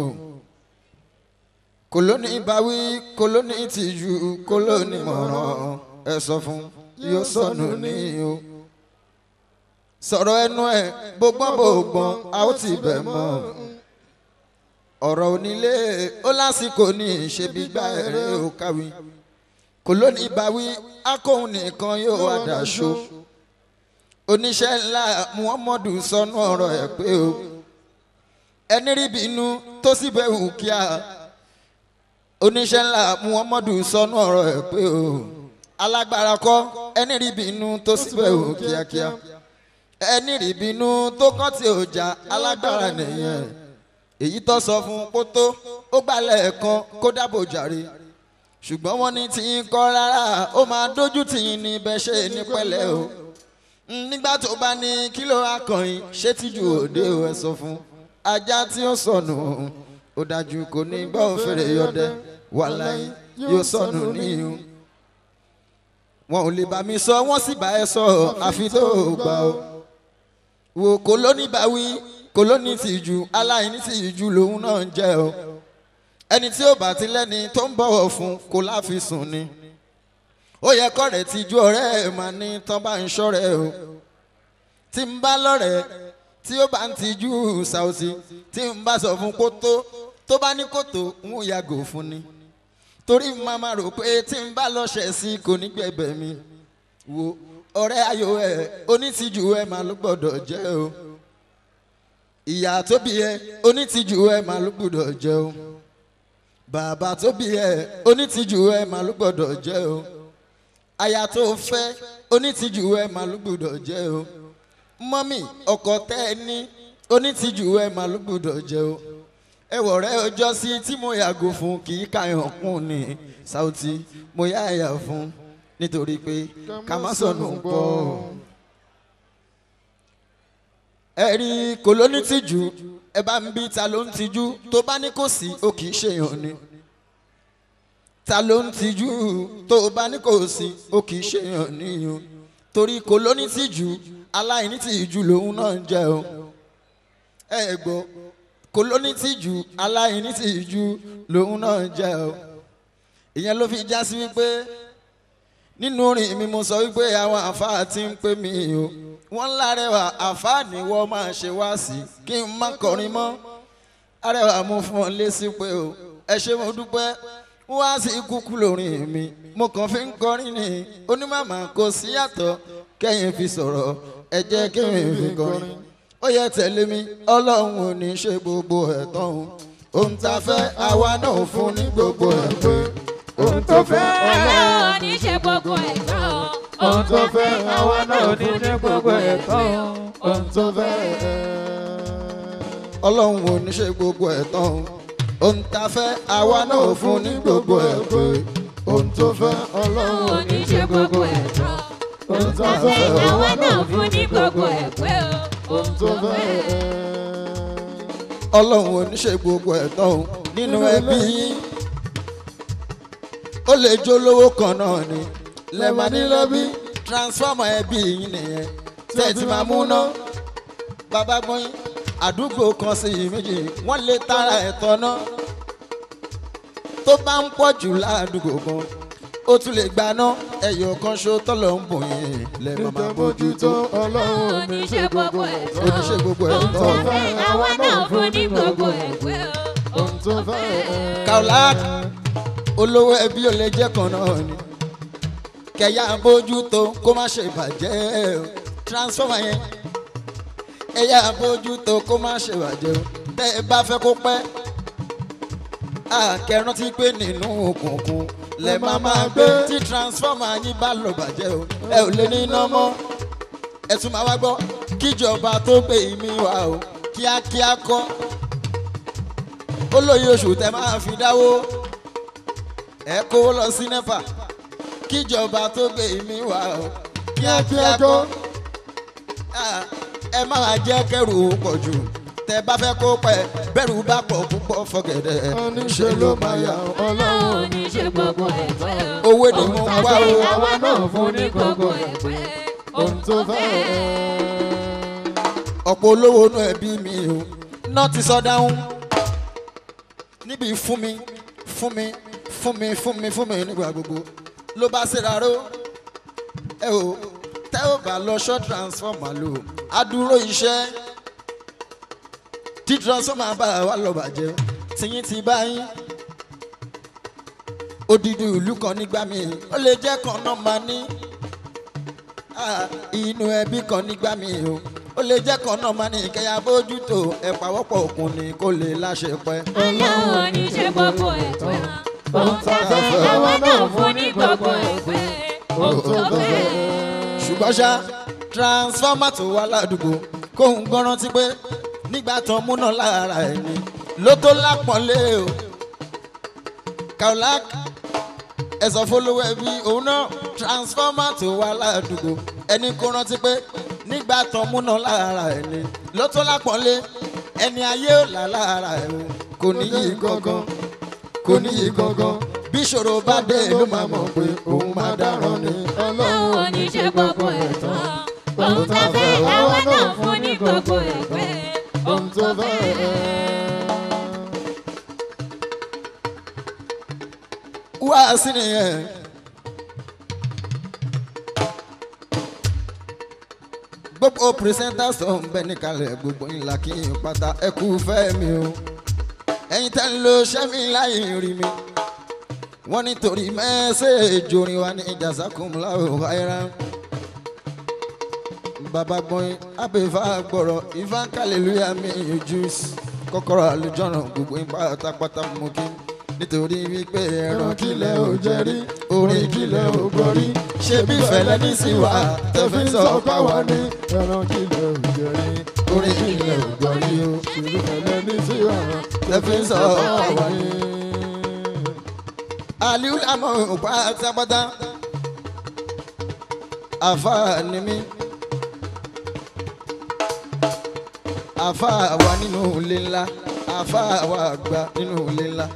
kòlóní báwí kòlóní tìjú kòlóní mọ̀ràn ẹ sọ fún yóò sọnù ní o sọ̀rọ̀ ẹnu ẹ̀ bógbọ́n bógbọ́n a ó ti bẹ̀ mọ́ ọ̀rọ̀ onílé ó lásìkò ní ìṣebí gbá ẹ̀rẹ́ ò káwí kòlóní báwí akóhun nìkan yóò wá dàṣọ oníṣẹ́ ńlá muhammadu sọnù ọ̀rọ̀ ẹ̀ pé o ẹni rí bínú tó sì bẹ̀ wù kíá oníṣẹ́ ńlá muhammadu sọnù ọ̀rọ̀ ẹ̀ pé o alágbára kọ́ ẹni rí bínú tó sì bẹ̀ wù kíákíá ẹni rí bínú tó kàn tí ò já alágbára nìyẹn èyí tó sọ fún pótó ó gbalẹ̀ kan kó dábò jàre ṣùgbọ́n wọ́n ní tí ń kọ́ rárá ó máa dójú tì í ní bẹ́ẹ̀ ṣe ní pẹ́lẹ́ o nígbà tó bá ní kílò akọ̀yìn ṣé tíjú òde ò ẹ sọ fún ajá tí ó sọnù ó dájú kò ní gbọ́ òfèrè yọdẹ wàláyé yóò sọnù níyù wọn ò lè bá mi sọ wọn sì bá ẹ sọ àfi tó gbà ó wò kólóní bá wí kólóní tìjú aláìní tìjú lòun náà ń jẹ o ẹni tí ó bá ti lẹ́ni tó ń bọ̀wọ̀ fún kó láfi sùn ni ó yẹ kọ́rẹ̀ tìjú ọ̀rẹ́ ẹ̀ máa ní tán bá ń ṣọ́rẹ́ o tí ń bá lọ́rẹ̀ẹ́ tí ó bá ń tijú ṣàwùsí tí ń bá sọ fún kótó tó bá ní kótó ń yàgò fún ni torí màmá rò pé tí ń bá lọ ṣẹ̀ sí kò ní gbẹ̀bẹ̀ mi wo ọ̀rẹ́ ayò ẹ̀ onítìjú ẹ̀ máa ló gbọ́dọ̀ jẹ́ o ìyá tó bí ẹ onítìjú ẹ̀ máa ló gbọ́dọ̀ jẹ́ o bàbá tó bí ẹ onítìjú ẹ̀ máa ló gbọ́dọ̀ jẹ́ o aya tó fẹ́ onítìjú ẹ̀ máa ló gbọ́dọ̀ jẹ́ o mọ́mì ọkọ tẹ́ ẹ ní onítìjú ẹ̀ máa ló gbọ́dọ̀ jẹ́ o ẹwọ rẹ ọjọ́ sí tí mo yàgò fún kì í ka ẹ̀hàn kún ní Saoty mo yá ẹ̀yà fún nítorí pé ká má sọnù pọ̀ ẹ rí kò ló ní tìjú ẹ bá ń bí ta ló ń tìjú tó bá ní kò sí ó kì í ṣèyàn ni ta ló ń tìjú tó bá ní kò sí ó kì í ṣèyàn níyàn torí kò ló ní tìjú aláìní tìjú lòun náà ń jẹ o ẹ gbọ́ kò ló ní tìjú aláìní tìjú lòun náà ń jẹ o ìyẹn ló fi já sí wípé nínú orin mi mo sọ wípé àwọn àfáà ti ń pè mí o wọ́n lárẹwà àfáà ni wọ́n máa ṣe wá sí kí n má kọrin mọ́ arẹwà mo fún ọ lésì pé o ẹ ṣe mo dúpẹ́ wá sí kúkú lórin mi mo kàn fi ń kọrin ni onímọ̀mọ́ kò sí yàtọ̀ kẹ́yìn fi sọ̀rọ̀ ẹ jẹ́ kẹ́yìn fi kọrin ó yẹ tẹ̀lé mi ọlọ́run ò ní ṣe gbogbo ẹ̀ tán o ohun tá a fẹ́ àwa náà fún ní gbogbo ẹ̀ pé ohun tó fẹ́ Ọlọ́run ní ṣe gbogbo ẹ̀ tán. ohun tó fẹ́ àwa náà ní ní gbogbo ẹ̀ tán ohun tó fẹ́. ọlọ́run ò ní ṣe gbogbo ẹ̀ tán o ohun tá a fẹ́ àwa náà fún ní gbogbo ẹ̀ pé ohun tó fẹ́ ọlọ́run ò ní ṣe gbogbo ẹ̀ tán. ohun tó fẹ́ Àwa náà fún ní gbogbo ẹ̀ pé o. ohun tó fẹ́. ọlọ́run ò ní ṣe gbogbo ẹ̀ tán o nínú ẹbí yín ó lè jó lówó kan náà ni lẹ́mọ̀nìlọ́bí transformer ẹbí yín nìyẹn tẹ́tí máa mú ná bàbá gbọ́yìn àdúgbò kan sí i méjì wọ́n lè tara ẹ̀tọ́ náà tó bá ń pọ̀ jù ládùúgbò kan ó tún lè gbaná ẹyọ kan ṣó tọ́lọ̀ ń bò yín lẹ́ẹ̀mọ́ máa bójútó ọlọ́run ò ní ṣe gbogbo ẹ̀ ó ní ṣe gbogbo ẹ̀ Ohun tó tán. fẹ́ àwa náà fún ní gbogbo ẹ̀ pé o. ohun tó fẹ́. Kaolack olówó ẹbí ò lè jẹ́ kan náà ni kẹ̀yà bójútó kó má ṣe bàjẹ́ o transformer yẹn ẹ̀yà bójútó kó má ṣe bàjẹ́ o tẹ́ ẹ bá fẹ́ kó pẹ́ àkẹ́rántí pé nínú òkùnkùn lẹ máa máa gbé tí transformer yín bá lọ bàjẹ́ o ẹ ò lè ní iná mọ́ ẹ tún máa wá gbọ́ kíjọba tó gbé ìmí wa o kíákíá kọ́ ó lóye oṣù tẹ máa fi dáwó ẹ kówó lọ sí nepa kíjọba tó gbé mi wá o kíákíá kó Ah, ẹ máa jẹ́ kẹrù pọ̀ jù tẹ bá fẹ́ kó pẹ́ bẹ́rù bá pọ̀ púpọ̀ fọ̀gẹ̀dẹ̀ oníṣe ló máa yà ọlọ́run ò ní ṣe gbogbo ẹ̀ tán. owó ni mo ń wá o àwa náà fún ní gbogbo ẹ̀ pé ohun tó fẹ́. ọ̀pọ̀ olówó inú ẹbí mi o náà ti sọ dáhùn níbi fún mi fún mi fún mi fún mi fún mi nígbà gbogbo ló bá ṣe rárá o ẹ o tẹ́ ò bá lọ ṣọ́ transformer lò adúró iṣẹ́ tí transformer bá wà lọ bàjẹ́ tìyín ti bá yín odidi ìlú kan nígbà míì ó lè jẹ́ kan náà máa ní Ah, inú ẹbí kan nígbà míì o ó lè jẹ́ kan náà máa ní kẹ́yà bójútó ẹ̀ pàwọ́pọ̀ òkun ni kó lè láṣẹ pẹ́. Ọlọ́run ò ní ṣe gbogbo ẹ̀ tán. Ohun tó fẹ́ àwa náà fún ní gbogbo ẹ̀ pé ohun tó fẹ́. ṣùgbọ́n ṣá transformer tó wà ládùúgbò kóun gbọ́n rántí pé nígbà tán múná lára ẹ̀ ni ló tó lápọ̀nlé o Kaolack ẹ̀sọ́ fọlọ́wọ́ ẹbí òun náà transformer tó wà ládùúgbò ẹni kó rántí pé nígbà tán múná lára ẹ̀ ni ló tó lápọ̀nlé ẹni ayé ò là lára ẹ̀ o kò níyì gangan kò níyì gangan bí ìṣòro bá dé ló máa mọ̀ pé òun máa dáràn ni. Ọlọ́run ò ní ṣe gbogbo ẹ̀ tán. Ohun tó fẹ́ àwa náà fún ní gbogbo ẹ̀ pé ohun tó fẹ́. wá sí nìyẹn. gbogbo presenters tó ń bẹ níkàlẹ̀ gbogbo ńlá kí n pátá ẹ kú fẹ́ mi o ẹ̀yin tẹ́ ń lo sẹ́mi láì rí mi wọ́n nítorí mẹ́sẹ̀ẹ́jì orin wa ní jazakumullahu khairan bàbá gbọ́n abẹ́fà gbọ́rọ̀ ifá kàlélúyà mi ojú kọ́kọ́rọ́ àlùjọ́nà gbogbo yín pátápátá mú kí nítorí wípé ẹran kílẹ̀ ò jẹ́ rí orin kílẹ̀ ò gbọ́ rí ṣé bí fẹ̀lẹ́ ní sí wa tẹ̀fí sọ páwa ní ẹran kílẹ̀ ò jẹ́ rí orin kílẹ̀ ò gbọ́ rí o ìlú fẹ̀lẹ́ ní sí ọ̀rọ̀ tẹ̀fí sọ páwa ní. aliu lamọ pátápátá àfa ni mí àfa wa nínú ilé ńlá àfa wa àgbà nínú ilé ńlá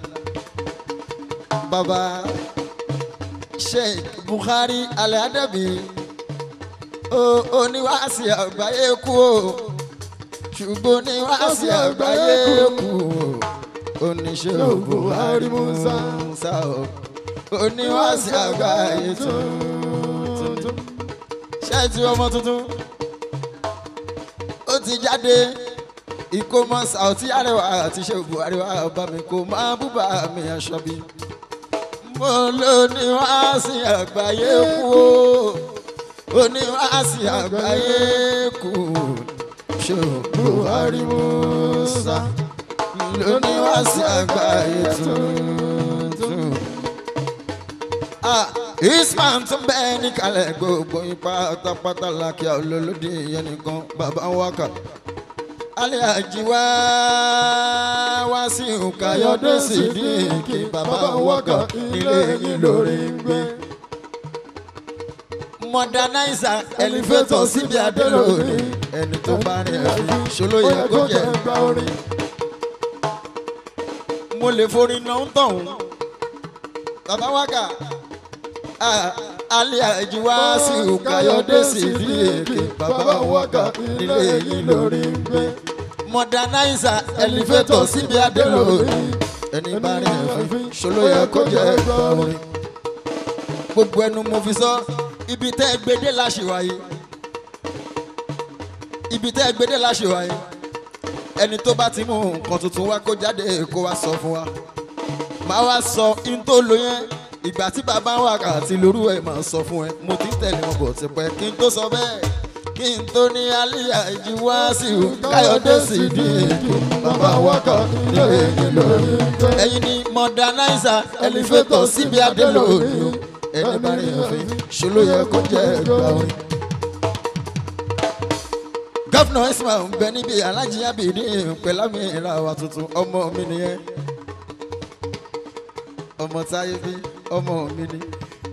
baba sheikh buhari aladabi ó oníwàásí àgbáyé kú o ṣùgbọ́n oníwàásí àgbáyé kú o oníṣẹ́ buhari musa o oníwàásí àgbáyé tuntun ṣẹ́ẹ̀tì ọmọ tuntun ó ti jáde ìkómọ sàùtì àrẹwà àti ṣe buhari wà bá mi kó máa búba mi aṣọ bí mo ló ní wáásì àgbáyé kú o oníwáásì àgbáyé kú ṣe buhari musa ló ní wáásì àgbáyé tuntun. Ah, Isman tún bẹ́ẹ̀ ní kalẹ̀ gbogbo ipa pátápátá lákìá olólùdí yẹn nìkan bàbá wákà. Alẹ́ àjíwá wá sí Ukayọ̀dé Sídìkì bàbá wákà nílé yín lórí ń gbé. Mọ̀dánáìsà ẹlifétọ̀ síbi adé lónìí ẹni tó bá rìn ẹ̀rí ṣolóyè kó jẹ́ gbá orin mo lè forí náà ń tọ̀hún. Bàbá wákà alẹ́ àjíwá sí Ukayọ̀dé Sídìkì bàbá wákà nílé yín lórí ń gbé. Mọ̀dánáìsà ẹlifétọ̀ síbi adé lónìí ẹni bá rìn ẹ̀rí ṣolóyè kó jẹ́ orin. Gbogbo ẹnu mo fi sọ ibi tẹ́ ẹ gbédé láṣìwáyé ibi tẹ́ ẹ gbédé láṣìwáyé ẹni tó bá ti mú nǹkan tuntun wá kó jáde kó wá sọ fún wa máa wá sọ in tó lo yẹn ìgbà tí bàbá wa kà àti lóru ẹ̀ máa sọ fún ẹ mo ti ń tẹ̀lé wọn bọ̀ tipẹ́ kí n tó sọ bẹ́ẹ̀ kí n tó ní alíyá ìjì wá sí i káyọ̀dé sì di èkó bàbá wa kà nílé yín lórí ẹ̀yin ni mọ̀dánáìsà ẹlifétọ̀ síbi adé lónìí o ẹni bá rí òfin ṣòló yẹ kó jẹ́ ẹgbà orin gọ́fìnà ismail ń bẹ níbi alájí abidi pẹ̀lámi ìlàwà tuntun ọmọ mi nìyẹn ọmọ táyé bí ọmọ mi ni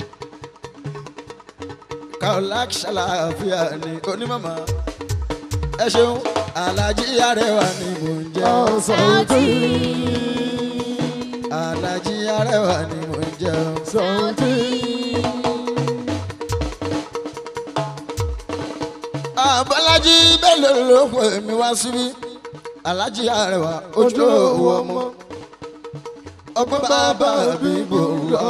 kaolak ṣàlàáfíà ni onímọ̀mọ́ ẹ ṣeun alájí arẹwà ni mò ń jẹ́ sọ̀tì alájí arẹwà ni mò ń jẹ́ sọ̀tì abọ́lájí bẹ́ẹ̀ ló ló pè mí wá síbí alájí arẹwà ojúlówó ọmọ ọgbọ́n bàbá mi bò wá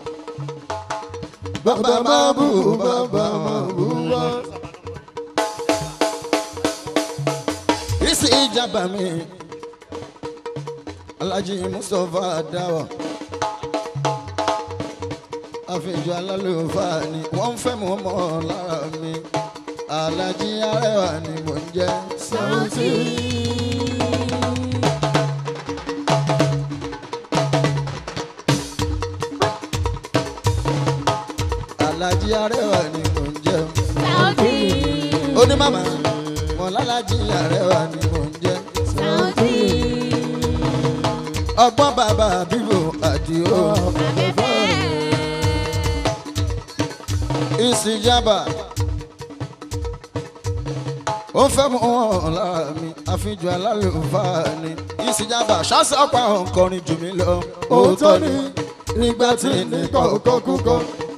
bàbá máa bù bàbá máa bù wá. ìsì ìjàmbá mi alájí mustapha dáwà àfihàn alálùfáà ni wọ́n ń fẹ́ mọ́ mọ́ lára mi alájí arẹwà ni mò ń jẹ́ sọ̀tì alájí arẹwà ni mò ń jẹ́ onímàmá mọ̀lálájí arẹwà ni mò ń jẹ́ ọgbọ́n bàbá bíbò àdìo ìsìjàmbá ó fẹ́ mú wọn lára mi àfijọ́ alálùfáà ni ìsìjàmbá ṣàṣàpá ọkọrin jù mí lọ òótọ́ ni nígbà tí nìkan kọ́ kúkọ́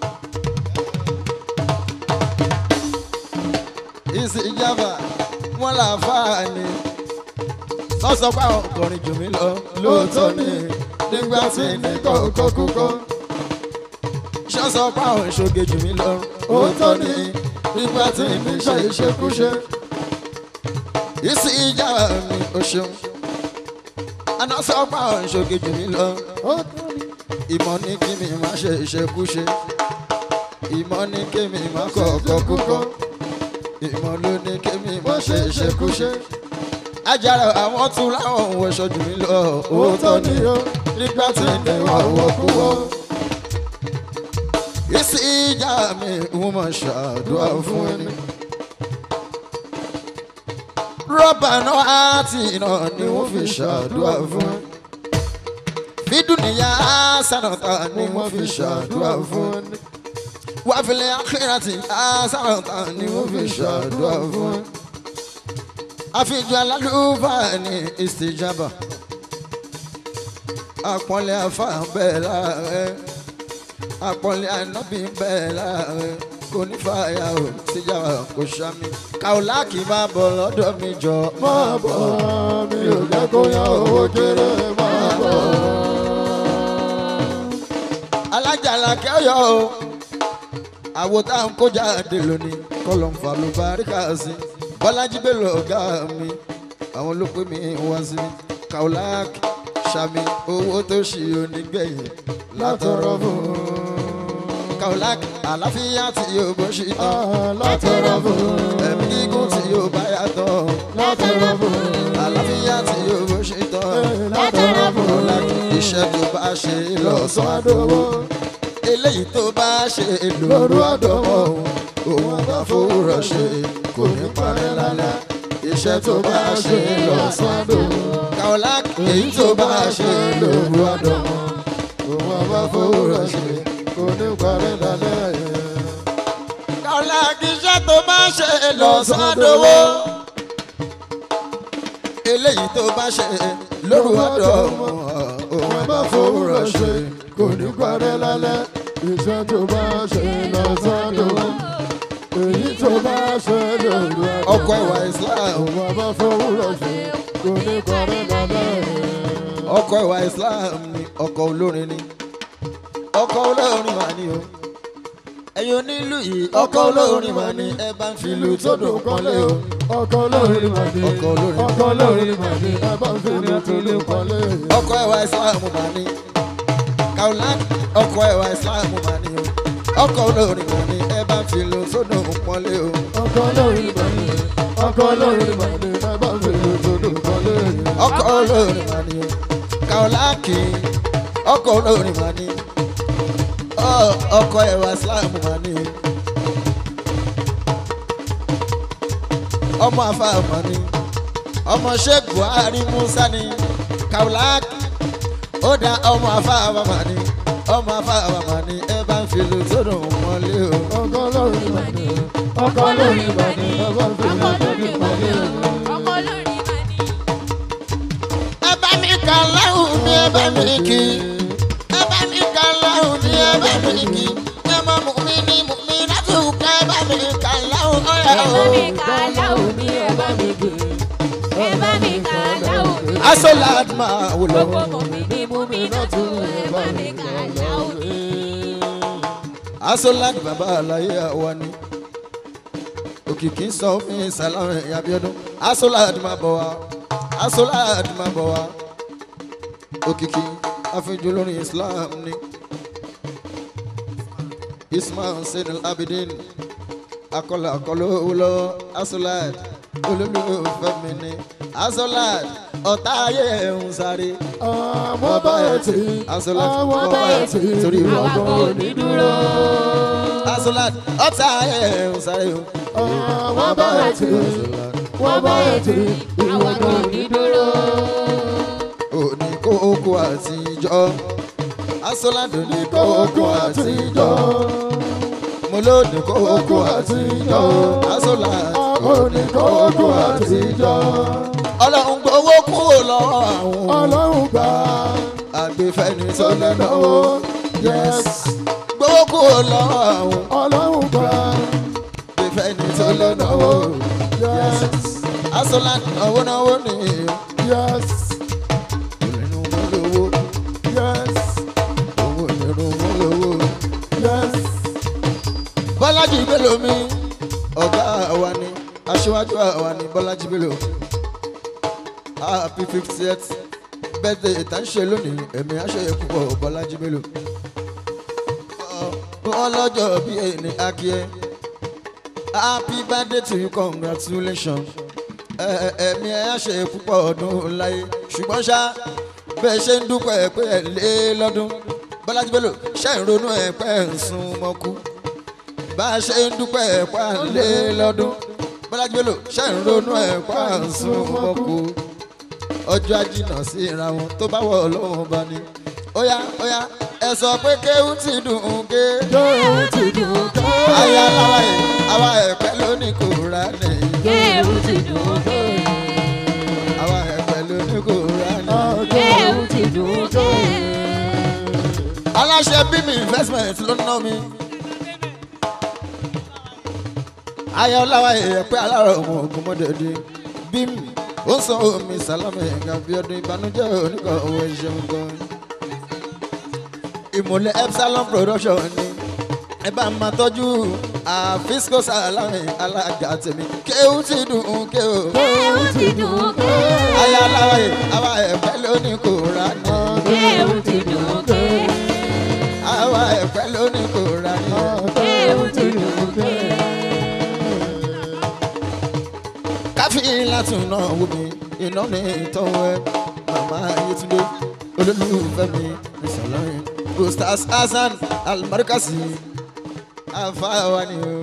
ìsìjàmbá wọn là fáà ni sọ́sọ́pá ọkọrin jù mí lọ lóòótọ́ ni nígbà tí nìkan kọ́ kúkọ́ ṣọ́sọ́pá òṣogè jù mí lọ òótọ́ ni nígbà tí mi ṣe ìṣekúṣe ìsì ìjà mi ò ṣeun àná sọ́pá òṣogè jù mí lọ ìmọ̀ ní kí mi má ṣe ìṣekúṣe ìmọ̀ ní kí mi má kọ̀ọ̀kọ̀ kúkọ́ ìmọ̀ ló ní kémi má ṣe ṣekúṣe ajára àwọn tún láwọn òun wọṣọ jù mí lọ òótọ́ ni ó nígbà tí ní ọwọ́ kú wọ́. ìsì ìjà mi ń mọ̀ ṣàdúrà fún ẹni. rọ́bà náà àti iná ni wọ́n fi ṣàdúrà fún ẹni. fídùnìyà sànàtà ni wọ́n fi ṣàdúrà fún ẹni. wàfílẹ̀ àkìrìtì sànàtà ni wọ́n fi ṣàdúrà fún ẹni àfijọ́ alálùfáà ní ìsìjàmbá àpọ́nlé afá bẹ́ẹ̀ láàrẹ̀ àpọ́nlé ànábì bẹ́ẹ̀ láàrẹ̀ kò ní fàyà ò síjàmbá kò sàmì kàwùlá kì í máa bọ̀ lọ́dọ̀ mi jọ máa bọ̀ mi ò jẹ́ kó yan owó kéré máa bọ̀. alájàlá kẹ́yọ̀ o àwo tá à ń kó jáde lónìí kọ́lọ̀ ń fa ló bá rí ká sí bọ́lájí bẹ́ẹ̀ ọ̀gá mi àwọn ló pé mi wá sí mi kaulak sami owó tó ṣì onígbẹ̀yìn látọ̀rọ̀ fún kaulak àlàáfíà tí yóò bó ṣì tán látọ̀rọ̀ fún ẹ̀mí gígùn tí yóò bá yàtọ̀ látọ̀rọ̀ fún àlàáfíà tí yóò bó ṣì tán látọ̀rọ̀ fún kaulak iṣẹ́ tó bá ṣe lọ́sàn-án àdówó eléyìí tó bá ṣe lóru àdówó òun bá fowórọ̀ ṣe kò ní parẹ́ lálẹ́ iṣẹ́ tó bá ṣe lọ́sàn-án àdówó kaulak èyí tó bá ṣe lóru àdówó òun àbá fowórọ̀ ṣe kò ní parẹ́ lálẹ́ yẹn. kaulak iṣẹ́ tó bá ṣe lọ́sàn-án àdówó eléyìí tó bá ṣe lóru àdówó òun bá fowórọ̀ ṣe kò ní parẹ́ lálẹ́ iṣẹ́ tó bá ṣe lọ́sàn-án èyí tó bá ṣe lóru àdó. ọkọ ìwà islam òun àbá fowórọ̀ ṣe kò ní parẹ́ lálẹ́ yẹn. ọkọ ìwà islam ni ọkọ olórin ni ọkọ olórin mà ní o ẹ̀yin onílù yìí ọkọ olórin mà ní ẹ bá ń fi ìlú tó dùn kọ́lé o ọkọ olórin màdé Ọkọ olórin. ọkọ olórin màdé ẹ bá ń fi ní àtúndì kọ́lé. ọkọ ìwà islam mà ní kaulak ọkọ ìwà islam mà ní o ọkọ olórin mà ní ẹ bá ń fi ìlú tó dùn kọ́lé o ọkọ olórin màdé ọkọ olórin màdé ẹ bá ń fi ní àtúndì kọ́lé. ọkọ olórin mà ní o kaulaki ọkọ olórin mà ní Ọ- ọkọ ìwà islam mà ní ọmọ afa mà ní ọmọ sheikh buhari musa ní kaulak ó dá ọmọ afa mà ní ọmọ afa mà ní ẹ bá ń fi lu sódò mọ́lé o. ọkọ olórin màdé ọkọ olórin màdé ẹ bá ń fi ní àtúndì kọ́lé. ẹ bá mi kà láhùn mi ẹ bá mi kì í ẹ bá mi kà láhùn mi ẹ bá mi kì í ẹ mọ mú mi ní mú mi láti ká ẹ bá mi kà láhùn ọ̀yà o. asolad máa wò lọ. asolad bàbá àlàyé àwa ni òkìkí sọ fún ìsàlámù ìyàbíọdún asolad máa bọ̀ wá asolad máa bọ̀ wá òkìkí àfijù lórí islam ni ismail senil abidin akọlọ akọlọ wúlọ asolad olólùfẹ́ mi ni asolad ọ̀tá ayé ń sáré àwọn bá ẹ̀ tí asolad àwọn bá ẹ̀ tí torí ìwà ìwàgbọ́ òní dúró. asolad ọ̀tá ayé ń sáré o. àwọn bá ẹ̀ tí wọ́n bá ẹ̀ tí ìwàgbọ́ òní dúró. òní kókó àtijọ́ asolado ní kókó kókó àtijọ́ àtijọ́ mo lóde kókó kókó àtijọ́ àtijọ́ asolado òní kókó àtijọ́ ọlọ́run gbowó kúrò lọ́wọ́ àwọn ọlọ́run gbà àgbẹ̀fẹ́ni tó tó lè lẹ́nu náwó yes gbowó kúrò lọ́wọ́ àwọn ọlọ́run gbà àgbẹ̀fẹ́ni tó tó lè lẹ́nu náwó yes asolado náwó náwó ni yes nínú mú lówó yes owó nínú mú lówó. yes bọ́lájì bello mi ọ̀gá àwa ni aṣíwájú àwa ni bọ́lájì bello happy fiftieth birthday tá ń ṣe lónìí ẹ̀mí aṣèyẹ púpọ̀ bọ́lájì bello wọ́n lọ́jọ́ bí ẹni akíẹ́ happy birthday to you congratulations ẹ ẹ ẹ̀mí ẹ̀ á ṣe púpọ̀ ọdún láyé ṣùgbọ́n ṣá bẹ́ẹ̀ ṣe ń dúpẹ́ pé ẹ̀ lé lọ́dún bọ́lájú bẹ́lò ṣe ń ronú ẹ̀ pé ẹ̀ ń sun mọ́kú bá a ṣe ń dúpẹ́ ẹ̀ pé ẹ̀ lé lọ́dún bọ́lájú bẹ́lò ṣe ń ronú ẹ̀ pé ẹ̀ ń sun mọ́kú ọjọ́ ajínà sí ìra wọn tó bá wọ̀ lọ́wọ́ bá ní. óyá óyá ẹ sọ pé kéwù ti dùn ún ké. kéwù ti dùn ké. ayé aláwa yìí àwa ẹ̀pẹ́ lónìí kò rà nìyí. kéwù ti dùn ké. àwa ẹ̀pẹ́ lónìí kò rà nìyí. kéwù ti dùn ké. aláṣẹ bímí investment ló ná mi. ayé aláwa yìí ẹ̀pẹ́ alárọ̀ ọmọ ogun mọ́dẹ̀dẹ̀ bímí ó san omi sálámì ẹ̀ka bí ọdún ìbànújẹ́ oníkan owó ìṣeun gan. ìmùlẹ̀ epsilon production ni ẹ bá máa tọ́jú àfisco sálámì alága tèmi kéwù ti dùn ún kéwù. kéwù ti dùn ké. ayé aláwa yìí àwa ẹ̀pẹ́ lónìí kò rà ní. kéwù ti dùn ké. àwa ẹ̀pẹ́ lónìí kò rà ní. kéwù ti dùn ké. káfí látún náà wò mí iná ní ìtọ́wọ́ ẹ màmá ayétúndé olólùfẹ́ mi ìsọ̀lọ́rin ustaz hasan almarkasi afáwani o.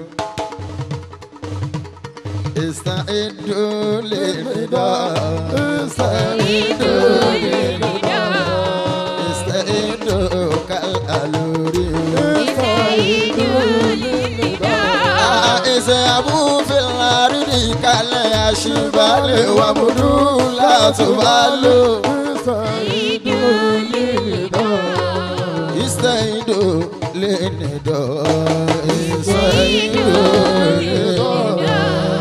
ìsà ìdúlé nìdá ìsà ìdúlé nìdá ìsà ìdúkàl àlórí o. ìsà abúfilárìdì kalẹ̀ àṣìbalẹ̀ wà múdú látúbálò. ìsà ìdúlé nìdá ìsà ìdúlé nìdá.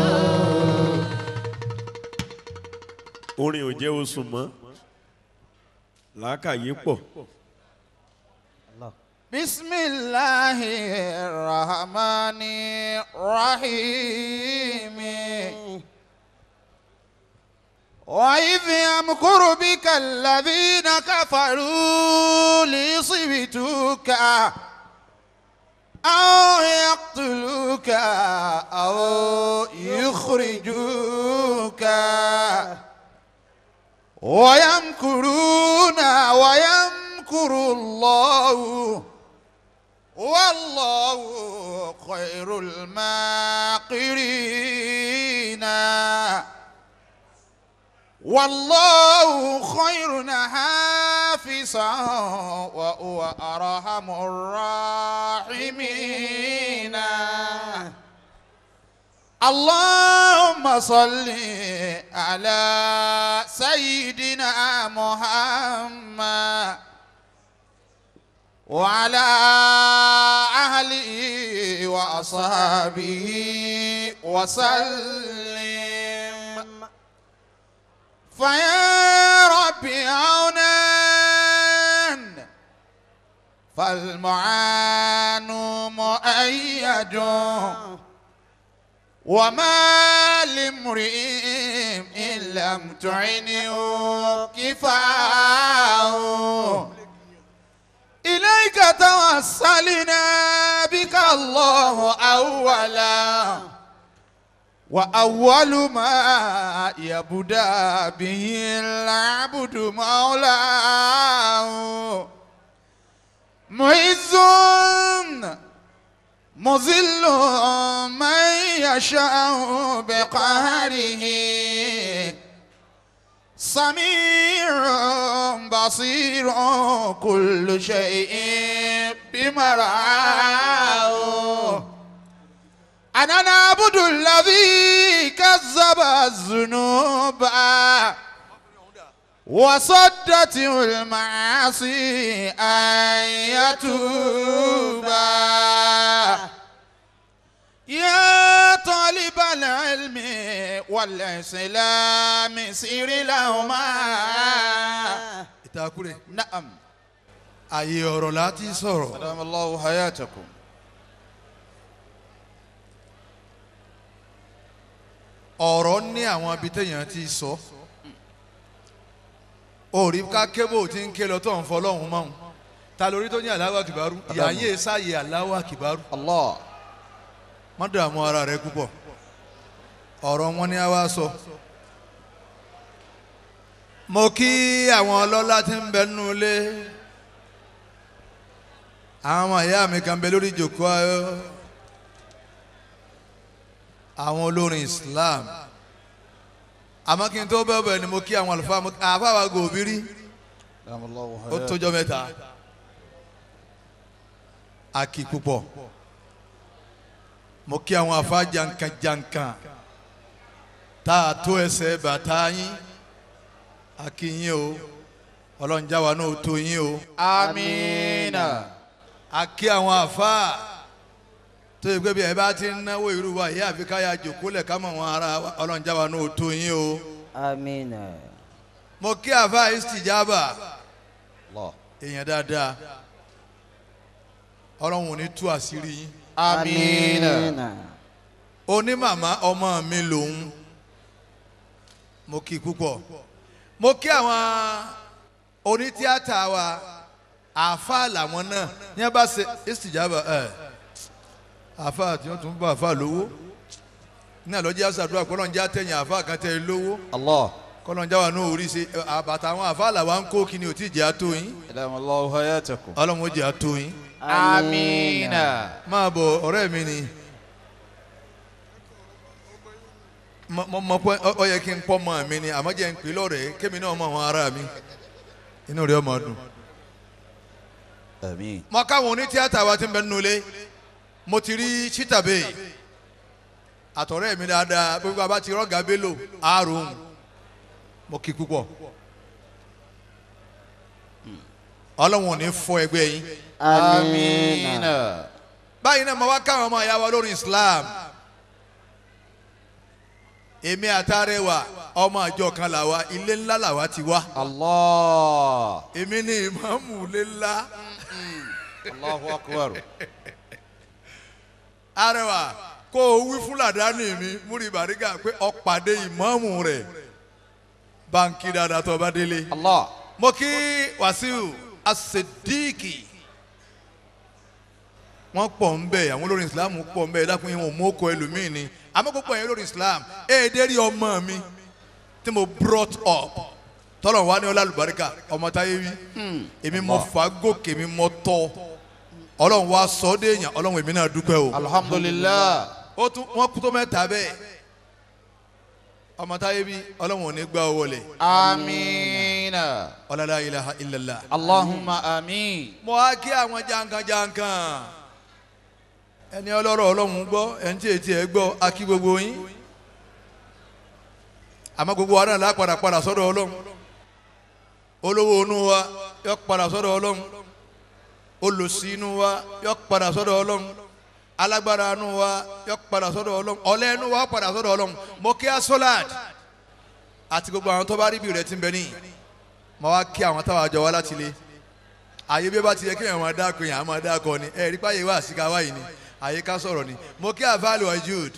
orin ò jẹ́ oṣù mọ́ làákàyè pọ̀ bisimilahi rahmani rahim وإذ يمكر بك الذين كفروا ليصبتوك أو يقتلوك أو يخرجوك ويمكرون ويمكر الله والله خير الماكرين والله خير حافظا وهو أرحم الراحمين اللهم صل على سيدنا محمد وعلى أهله وأصحابه وسلم فيا رب عونا فالمعان مؤيد وما لامرئ إن لم تعنه كفاه إليك توسلنا بك الله أولا وأول ما يبدأ به العبد مولاه معز مذل من يشاء بقهره سميع بصير كل شيء بمرعاه أنا نعبد الذي كذب الذنوب وصدته المعاصي أن يتوب يا طالب العلم والإسلام سير لهما ìtakùrẹ̀ نعم àyè ọ̀rọ̀ láti sọ̀rọ̀ سلام الله حياتكم ọ̀rọ̀ ní àwọn ibi téèyàn ti sọ òrí ká kébò tí ń ké lọ tó ń fọlọ́hún mọ́hún ta lórí tó ní aláwọ̀ kìbárú ìyá yé sáyé aláwọ̀ kìbárú الله má dààmú ara rẹ púpọ̀ ọ̀rọ̀ wọn ni a wá sọ. mo kí àwọn ọlọ́lá tí ń bẹ nínú ilé àwọn ọmọ ìyá mi kan bẹ lórí ìjòkó ayọ́ àwọn olórin Islam àmọ́ kí n tó bẹ́ẹ̀ bẹ́ẹ̀ ni mo kí àwọn àlùfáà mo àfáà wa gòbírí ó tójọ́ mẹ́ta a kì púpọ̀ mo kí àwọn àfáà jankan-jankan tá a tó ẹsẹ̀ bàtà yín a kí yín o ọlọ́njà wa náà tó yín o amiina. a kí àwọn àfáà tó yẹ pé bí ẹ bá ti ń náwó irú wa ìyá àfi káyà jòkó lẹ̀ ká mọ̀ wọn ara ọlọ́njà wa náà tó yín o amiina. mo kí àfáà istijaba èèyàn dáadáa ọlọ́run ò ní tú àṣírí yín amiina. onímàmá ọmọ mi lòun mo kí i púpọ̀ mo kí àwọn onítíátà wa àáfàá làwọn náà ní abá ṣe istijaba ẹ àáfàá tí wọ́n tún bá àáfàá lówó ní àlọ́jẹ́ àṣàdúrà kọ́lọ́njẹ́ àtẹ̀yìn àáfàá kan tẹ̀ lówó allah. kọ́lọ́njẹ́ wa náà orí ṣe àbàtà àwọn àáfàá làwọn ń kó kí ni ò tí ì jẹ́ àtó yín adamu allahu hayatakum. ọlọ́run ó jẹ́ àtó yín amiina. máa bọ̀ ọ̀rẹ́ mi ni mo mo mọ pé ọ yẹ kí n pọ́ mọ́ mi ni àmọ́ jẹ́ n pè lọ́rẹ̀ẹ́ kémi náà mọ àwọn ará mi inú rẹ̀ ọmọ dùn. amiin. mo káwọn oní tíátà wa ti ń bẹ nínú ilé mo ti rí chitabe àtọ̀rẹ́ mi dáadáa gbogbo àbá ti rọ́gà bello àárò mo kí púpọ̀ ọlọ́run ò ní fọ ẹgbẹ́ yín amiina. báyìí náà mo wá káwọn ọmọ ìyá wa lórí Islam èmi àtàrẹwà ọmọ àjọ kan làwa ilé ńlá làwa ti wá allah. èmi ní ìmáàmù ilé ńlá allahu akbar. arẹwà kó o wí fún làdáni mi múri bàrígà pé ọ̀pàdé ìmáàmù rẹ̀ báńkì dáadáa tó bá délé allah. mo kí Wàsíù As-Siddiqi wọ́n pọ̀ ń bẹ̀ àwọn olórin Islam pọ̀ ń bẹ̀ dákun yín wọn ò mú ọkọ̀ ẹlòmíì ni àmọ́ gbogbo ẹ̀yin olórin Islam èdè rí ọmọ mi tí mo brought up tọ́lọ̀ wá ní ọlá àlùbáríkà ọmọ táyé wí èmi mo fà á gòkè mi mo tọ́ ọlọ́run wá sọ ọ́ déèyàn ọlọ́run èmi náà dúpẹ́ o alhamdulilah. ó tún wọ́n kú tó mẹ́ta bẹ́ẹ̀ ọmọ táyé wí ọlọ́run ò ní gbá owó lẹ̀ amiina. ọlọ́lá ilaha illallah allahumma amiin. mo á kí àwọn jankan-jankan ẹni ọlọ́rọ̀ ọlọ́run gbọ́ ẹni tí etí ẹ gbọ́ á kí gbogbo yín àmọ́ gbogbo wa náà lá padà padà sọ́dọ̀ ọlọ́run olówó inú wa yọ padà sọ́dọ̀ ọlọ́run olòṣì inú wa yọ padà sọ́dọ̀ ọlọ́run alágbára inú wa yọ padà sọ́dọ̀ ọlọ́run ọ̀lẹ inú wa padà sọ́dọ̀ ọlọ́run mo kí asolad àti gbogbo àwọn tó bá rí bí rẹ ti ń bẹ níyì mo wá kí àwọn táwọn àjọ wa láti lé àyè bí ó bá ti yẹ kí èèyàn máa dáko yẹn á máa dáko ni ẹ rí páyé wá síka wáyé ni àyè ká sọ̀rọ̀ ni mo kí àfa alwajud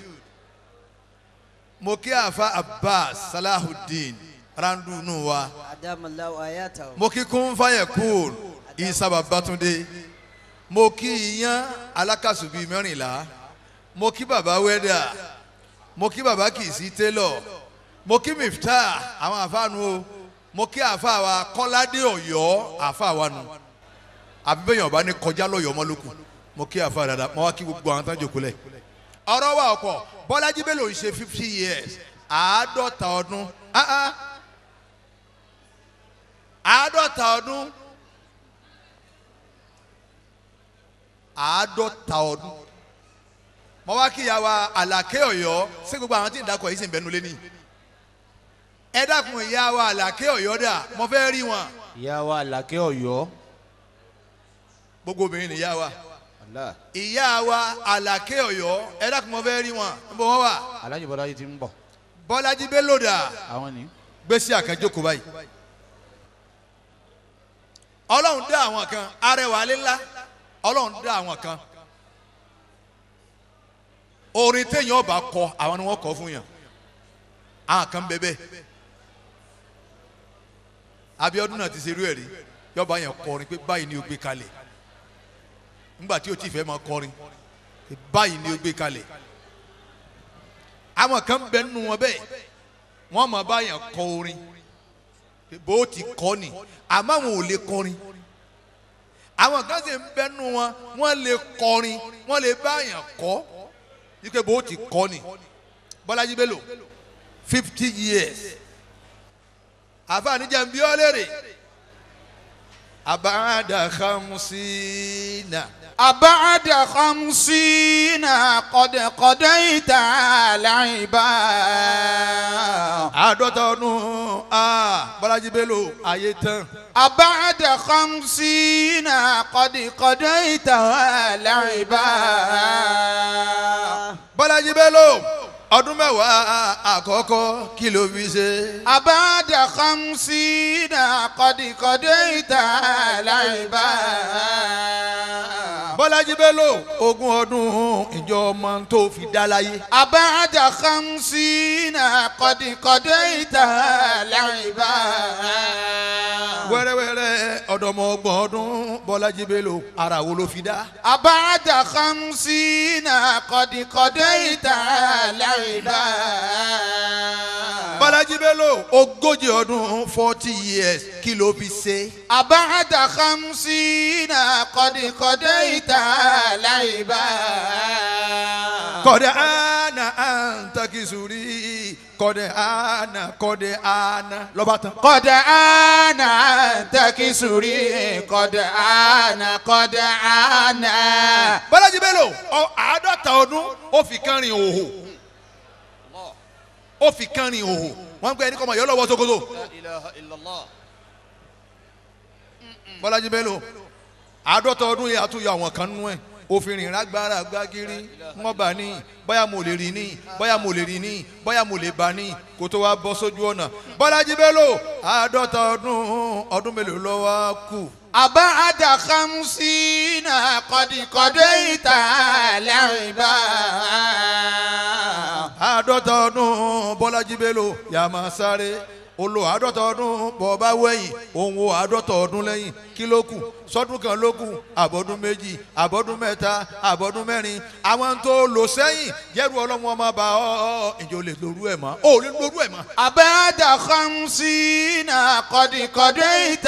mo kí àfa abbas salahudeen randunu wa adamu ayata. mo kí kún fayekun isa babatunde mo kí iyán alákàsùbí mẹ́rìnlá mo kí baba wẹ́dà mo kí baba kìsì télọ̀ mo kí miftah àwọn àfáànù o mo kí àfáà wa kọ́ládé ọ̀yọ́ àfáà wa nù àbíbẹ̀yàn ọba ní kọjá lọ́yọ̀ ọmọlókù mo kí àfáà dáadáa mo wá kí gbogbo àwọn tán jòkó lẹ̀. ọ̀rọ̀ wa ọ̀pọ̀ bọ́lájí bello ń ṣe fifty years àádọ́ta ọdún ah ah àádọ́ta ọdún àádọ́ta ọdún mo wá kí ìyá wa àlàkẹ́ ọ̀yọ́ sí gbogbo àwọn tí ń dakọ̀ yìí sì ń bẹnu lé ní ẹ dákun ìyá wa àlàkẹ́ ọ̀yọ́ dà mo fẹ́ rí wọn ìyá wa làkẹ́ ọ̀yọ́. gbogbo obìnrin ni ìyá wa Allah. ìyá wa àlàkẹ́ ọ̀yọ́ ẹ dákun mo fẹ́ rí wọn níbo wọn wà alájọ bọ́lá yìí ti ń bọ̀. bọ́lájí bello dà àwọn ni. gbèsè àkànjókòó báyìí ọlọ́run dá àwọn kan arẹwà alẹ́ ńlá ọlọ́run dá àwọn kan orin téèyàn ọba kọ àwọn ni wọ́n kọ fún yàn àwọn kan bẹ bẹ́ẹ̀ Abíọ́dún náà ti ṣe irú ẹ̀ rí yọba yẹn kọrin pé báyìí ni o gbé kalẹ̀ nígbà tí o ti fẹ́ máa kọrin báyìí ni ó gbé kalẹ̀ àwọn kan bẹ nínú wọn bẹ́ẹ̀ wọ́n máa báyàn kọ orin bó ti kọ́ ni àmọ́ àwọn ò lè kọrin àwọn kan sì ń bẹ nínú wọn wọ́n lè kọrin wọ́n lè báyàn kọ́ wípé bó ti kọ́ ni Bọ́lájí Bello fifty years àfààní jẹ́ ń bí ọ́ léèrè abada khamsina. أبعد خمسين قد قضيت العباد àádọ́ta ọdún ah, Bọ́lájí Bello ayé tán. أبعد خمسين قد قضيت العباد Bọ́lájí Bello ọdún mẹ́wàá àkọ́kọ́ kí ló fi ṣe. أبعد خمسين قد قضيت العباد Bọ́lájí Bello ogún ọdún ìjọ ọmọ tó fi dá láyé. أبعد خمسين قد قضيت العباد wẹ́rẹ́wẹ́rẹ́ ọ̀dọ́mọ ọgbọ̀n ọdún Bọ́lájí Bello ara wo ló fi dá. أبعد خمسين قد قضيت العباد Bọ́lájí Bello ogójì ọdún forty years kí ló fi ṣe. أبعد خمسين قد قضيت العباد kọ́dẹ̀ àná àǹtakìsùrí kọ́dẹ̀ àná kọ́dẹ̀ àná lọ́ba tán. قد أنا تكسري قد أنا قد أنا Bọ́lájí Bello ọ àádọ́ta ọdún ó fi kán rin òhò ó fi kán rin òhò wọ́n ń pẹ́ ẹni kọ́ ọmọ yọ lọ́wọ́ Sokoto. Bọ́lájí Bello àádọ́ta ọdún yẹn àtúnyọ àwọn kan nú ẹ̀ òfin rìn lágbára gbágiri wọ́n bá ní bóyá mo lè rí ní bóyá mo lè rí ní bóyá mo lè bá ní kó tó wá bọ́ sójú ọ̀nà Bọ́lájí Bello àádọ́ta ọdún ọdún mélòó ló wá kù. أبعد خمسين قد قضيت العباد àádọ́ta ọdún Bọ́lájí Bello yà máa sáré olo àádọ́ta ọdún bọ̀ọ̀bá wẹ̀yìn òun wo àádọ́ta ọdún lẹ́yìn kí ló kù sọ́dún kan ló kù àbọ̀dún méjì àbọ̀dún mẹ́ta àbọ̀dún mẹ́rin àwọn tó lò sẹ́yìn jẹ́rù ọlọ́run ọmọ bá ọ ọ ìjọ lè lorú ẹ̀ mọ́ ó lè lorú ẹ̀ mọ́. أبعد خمسين قد قضيت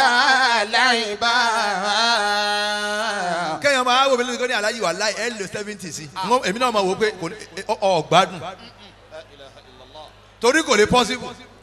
العباد kẹ́yìn máa wò mí lórí kan ní aláyí wà láì ẹ̀ lò seventy sí èmi náà máa wò ó pé kò ní- ọ- ọ gbádùn torí kò lè possible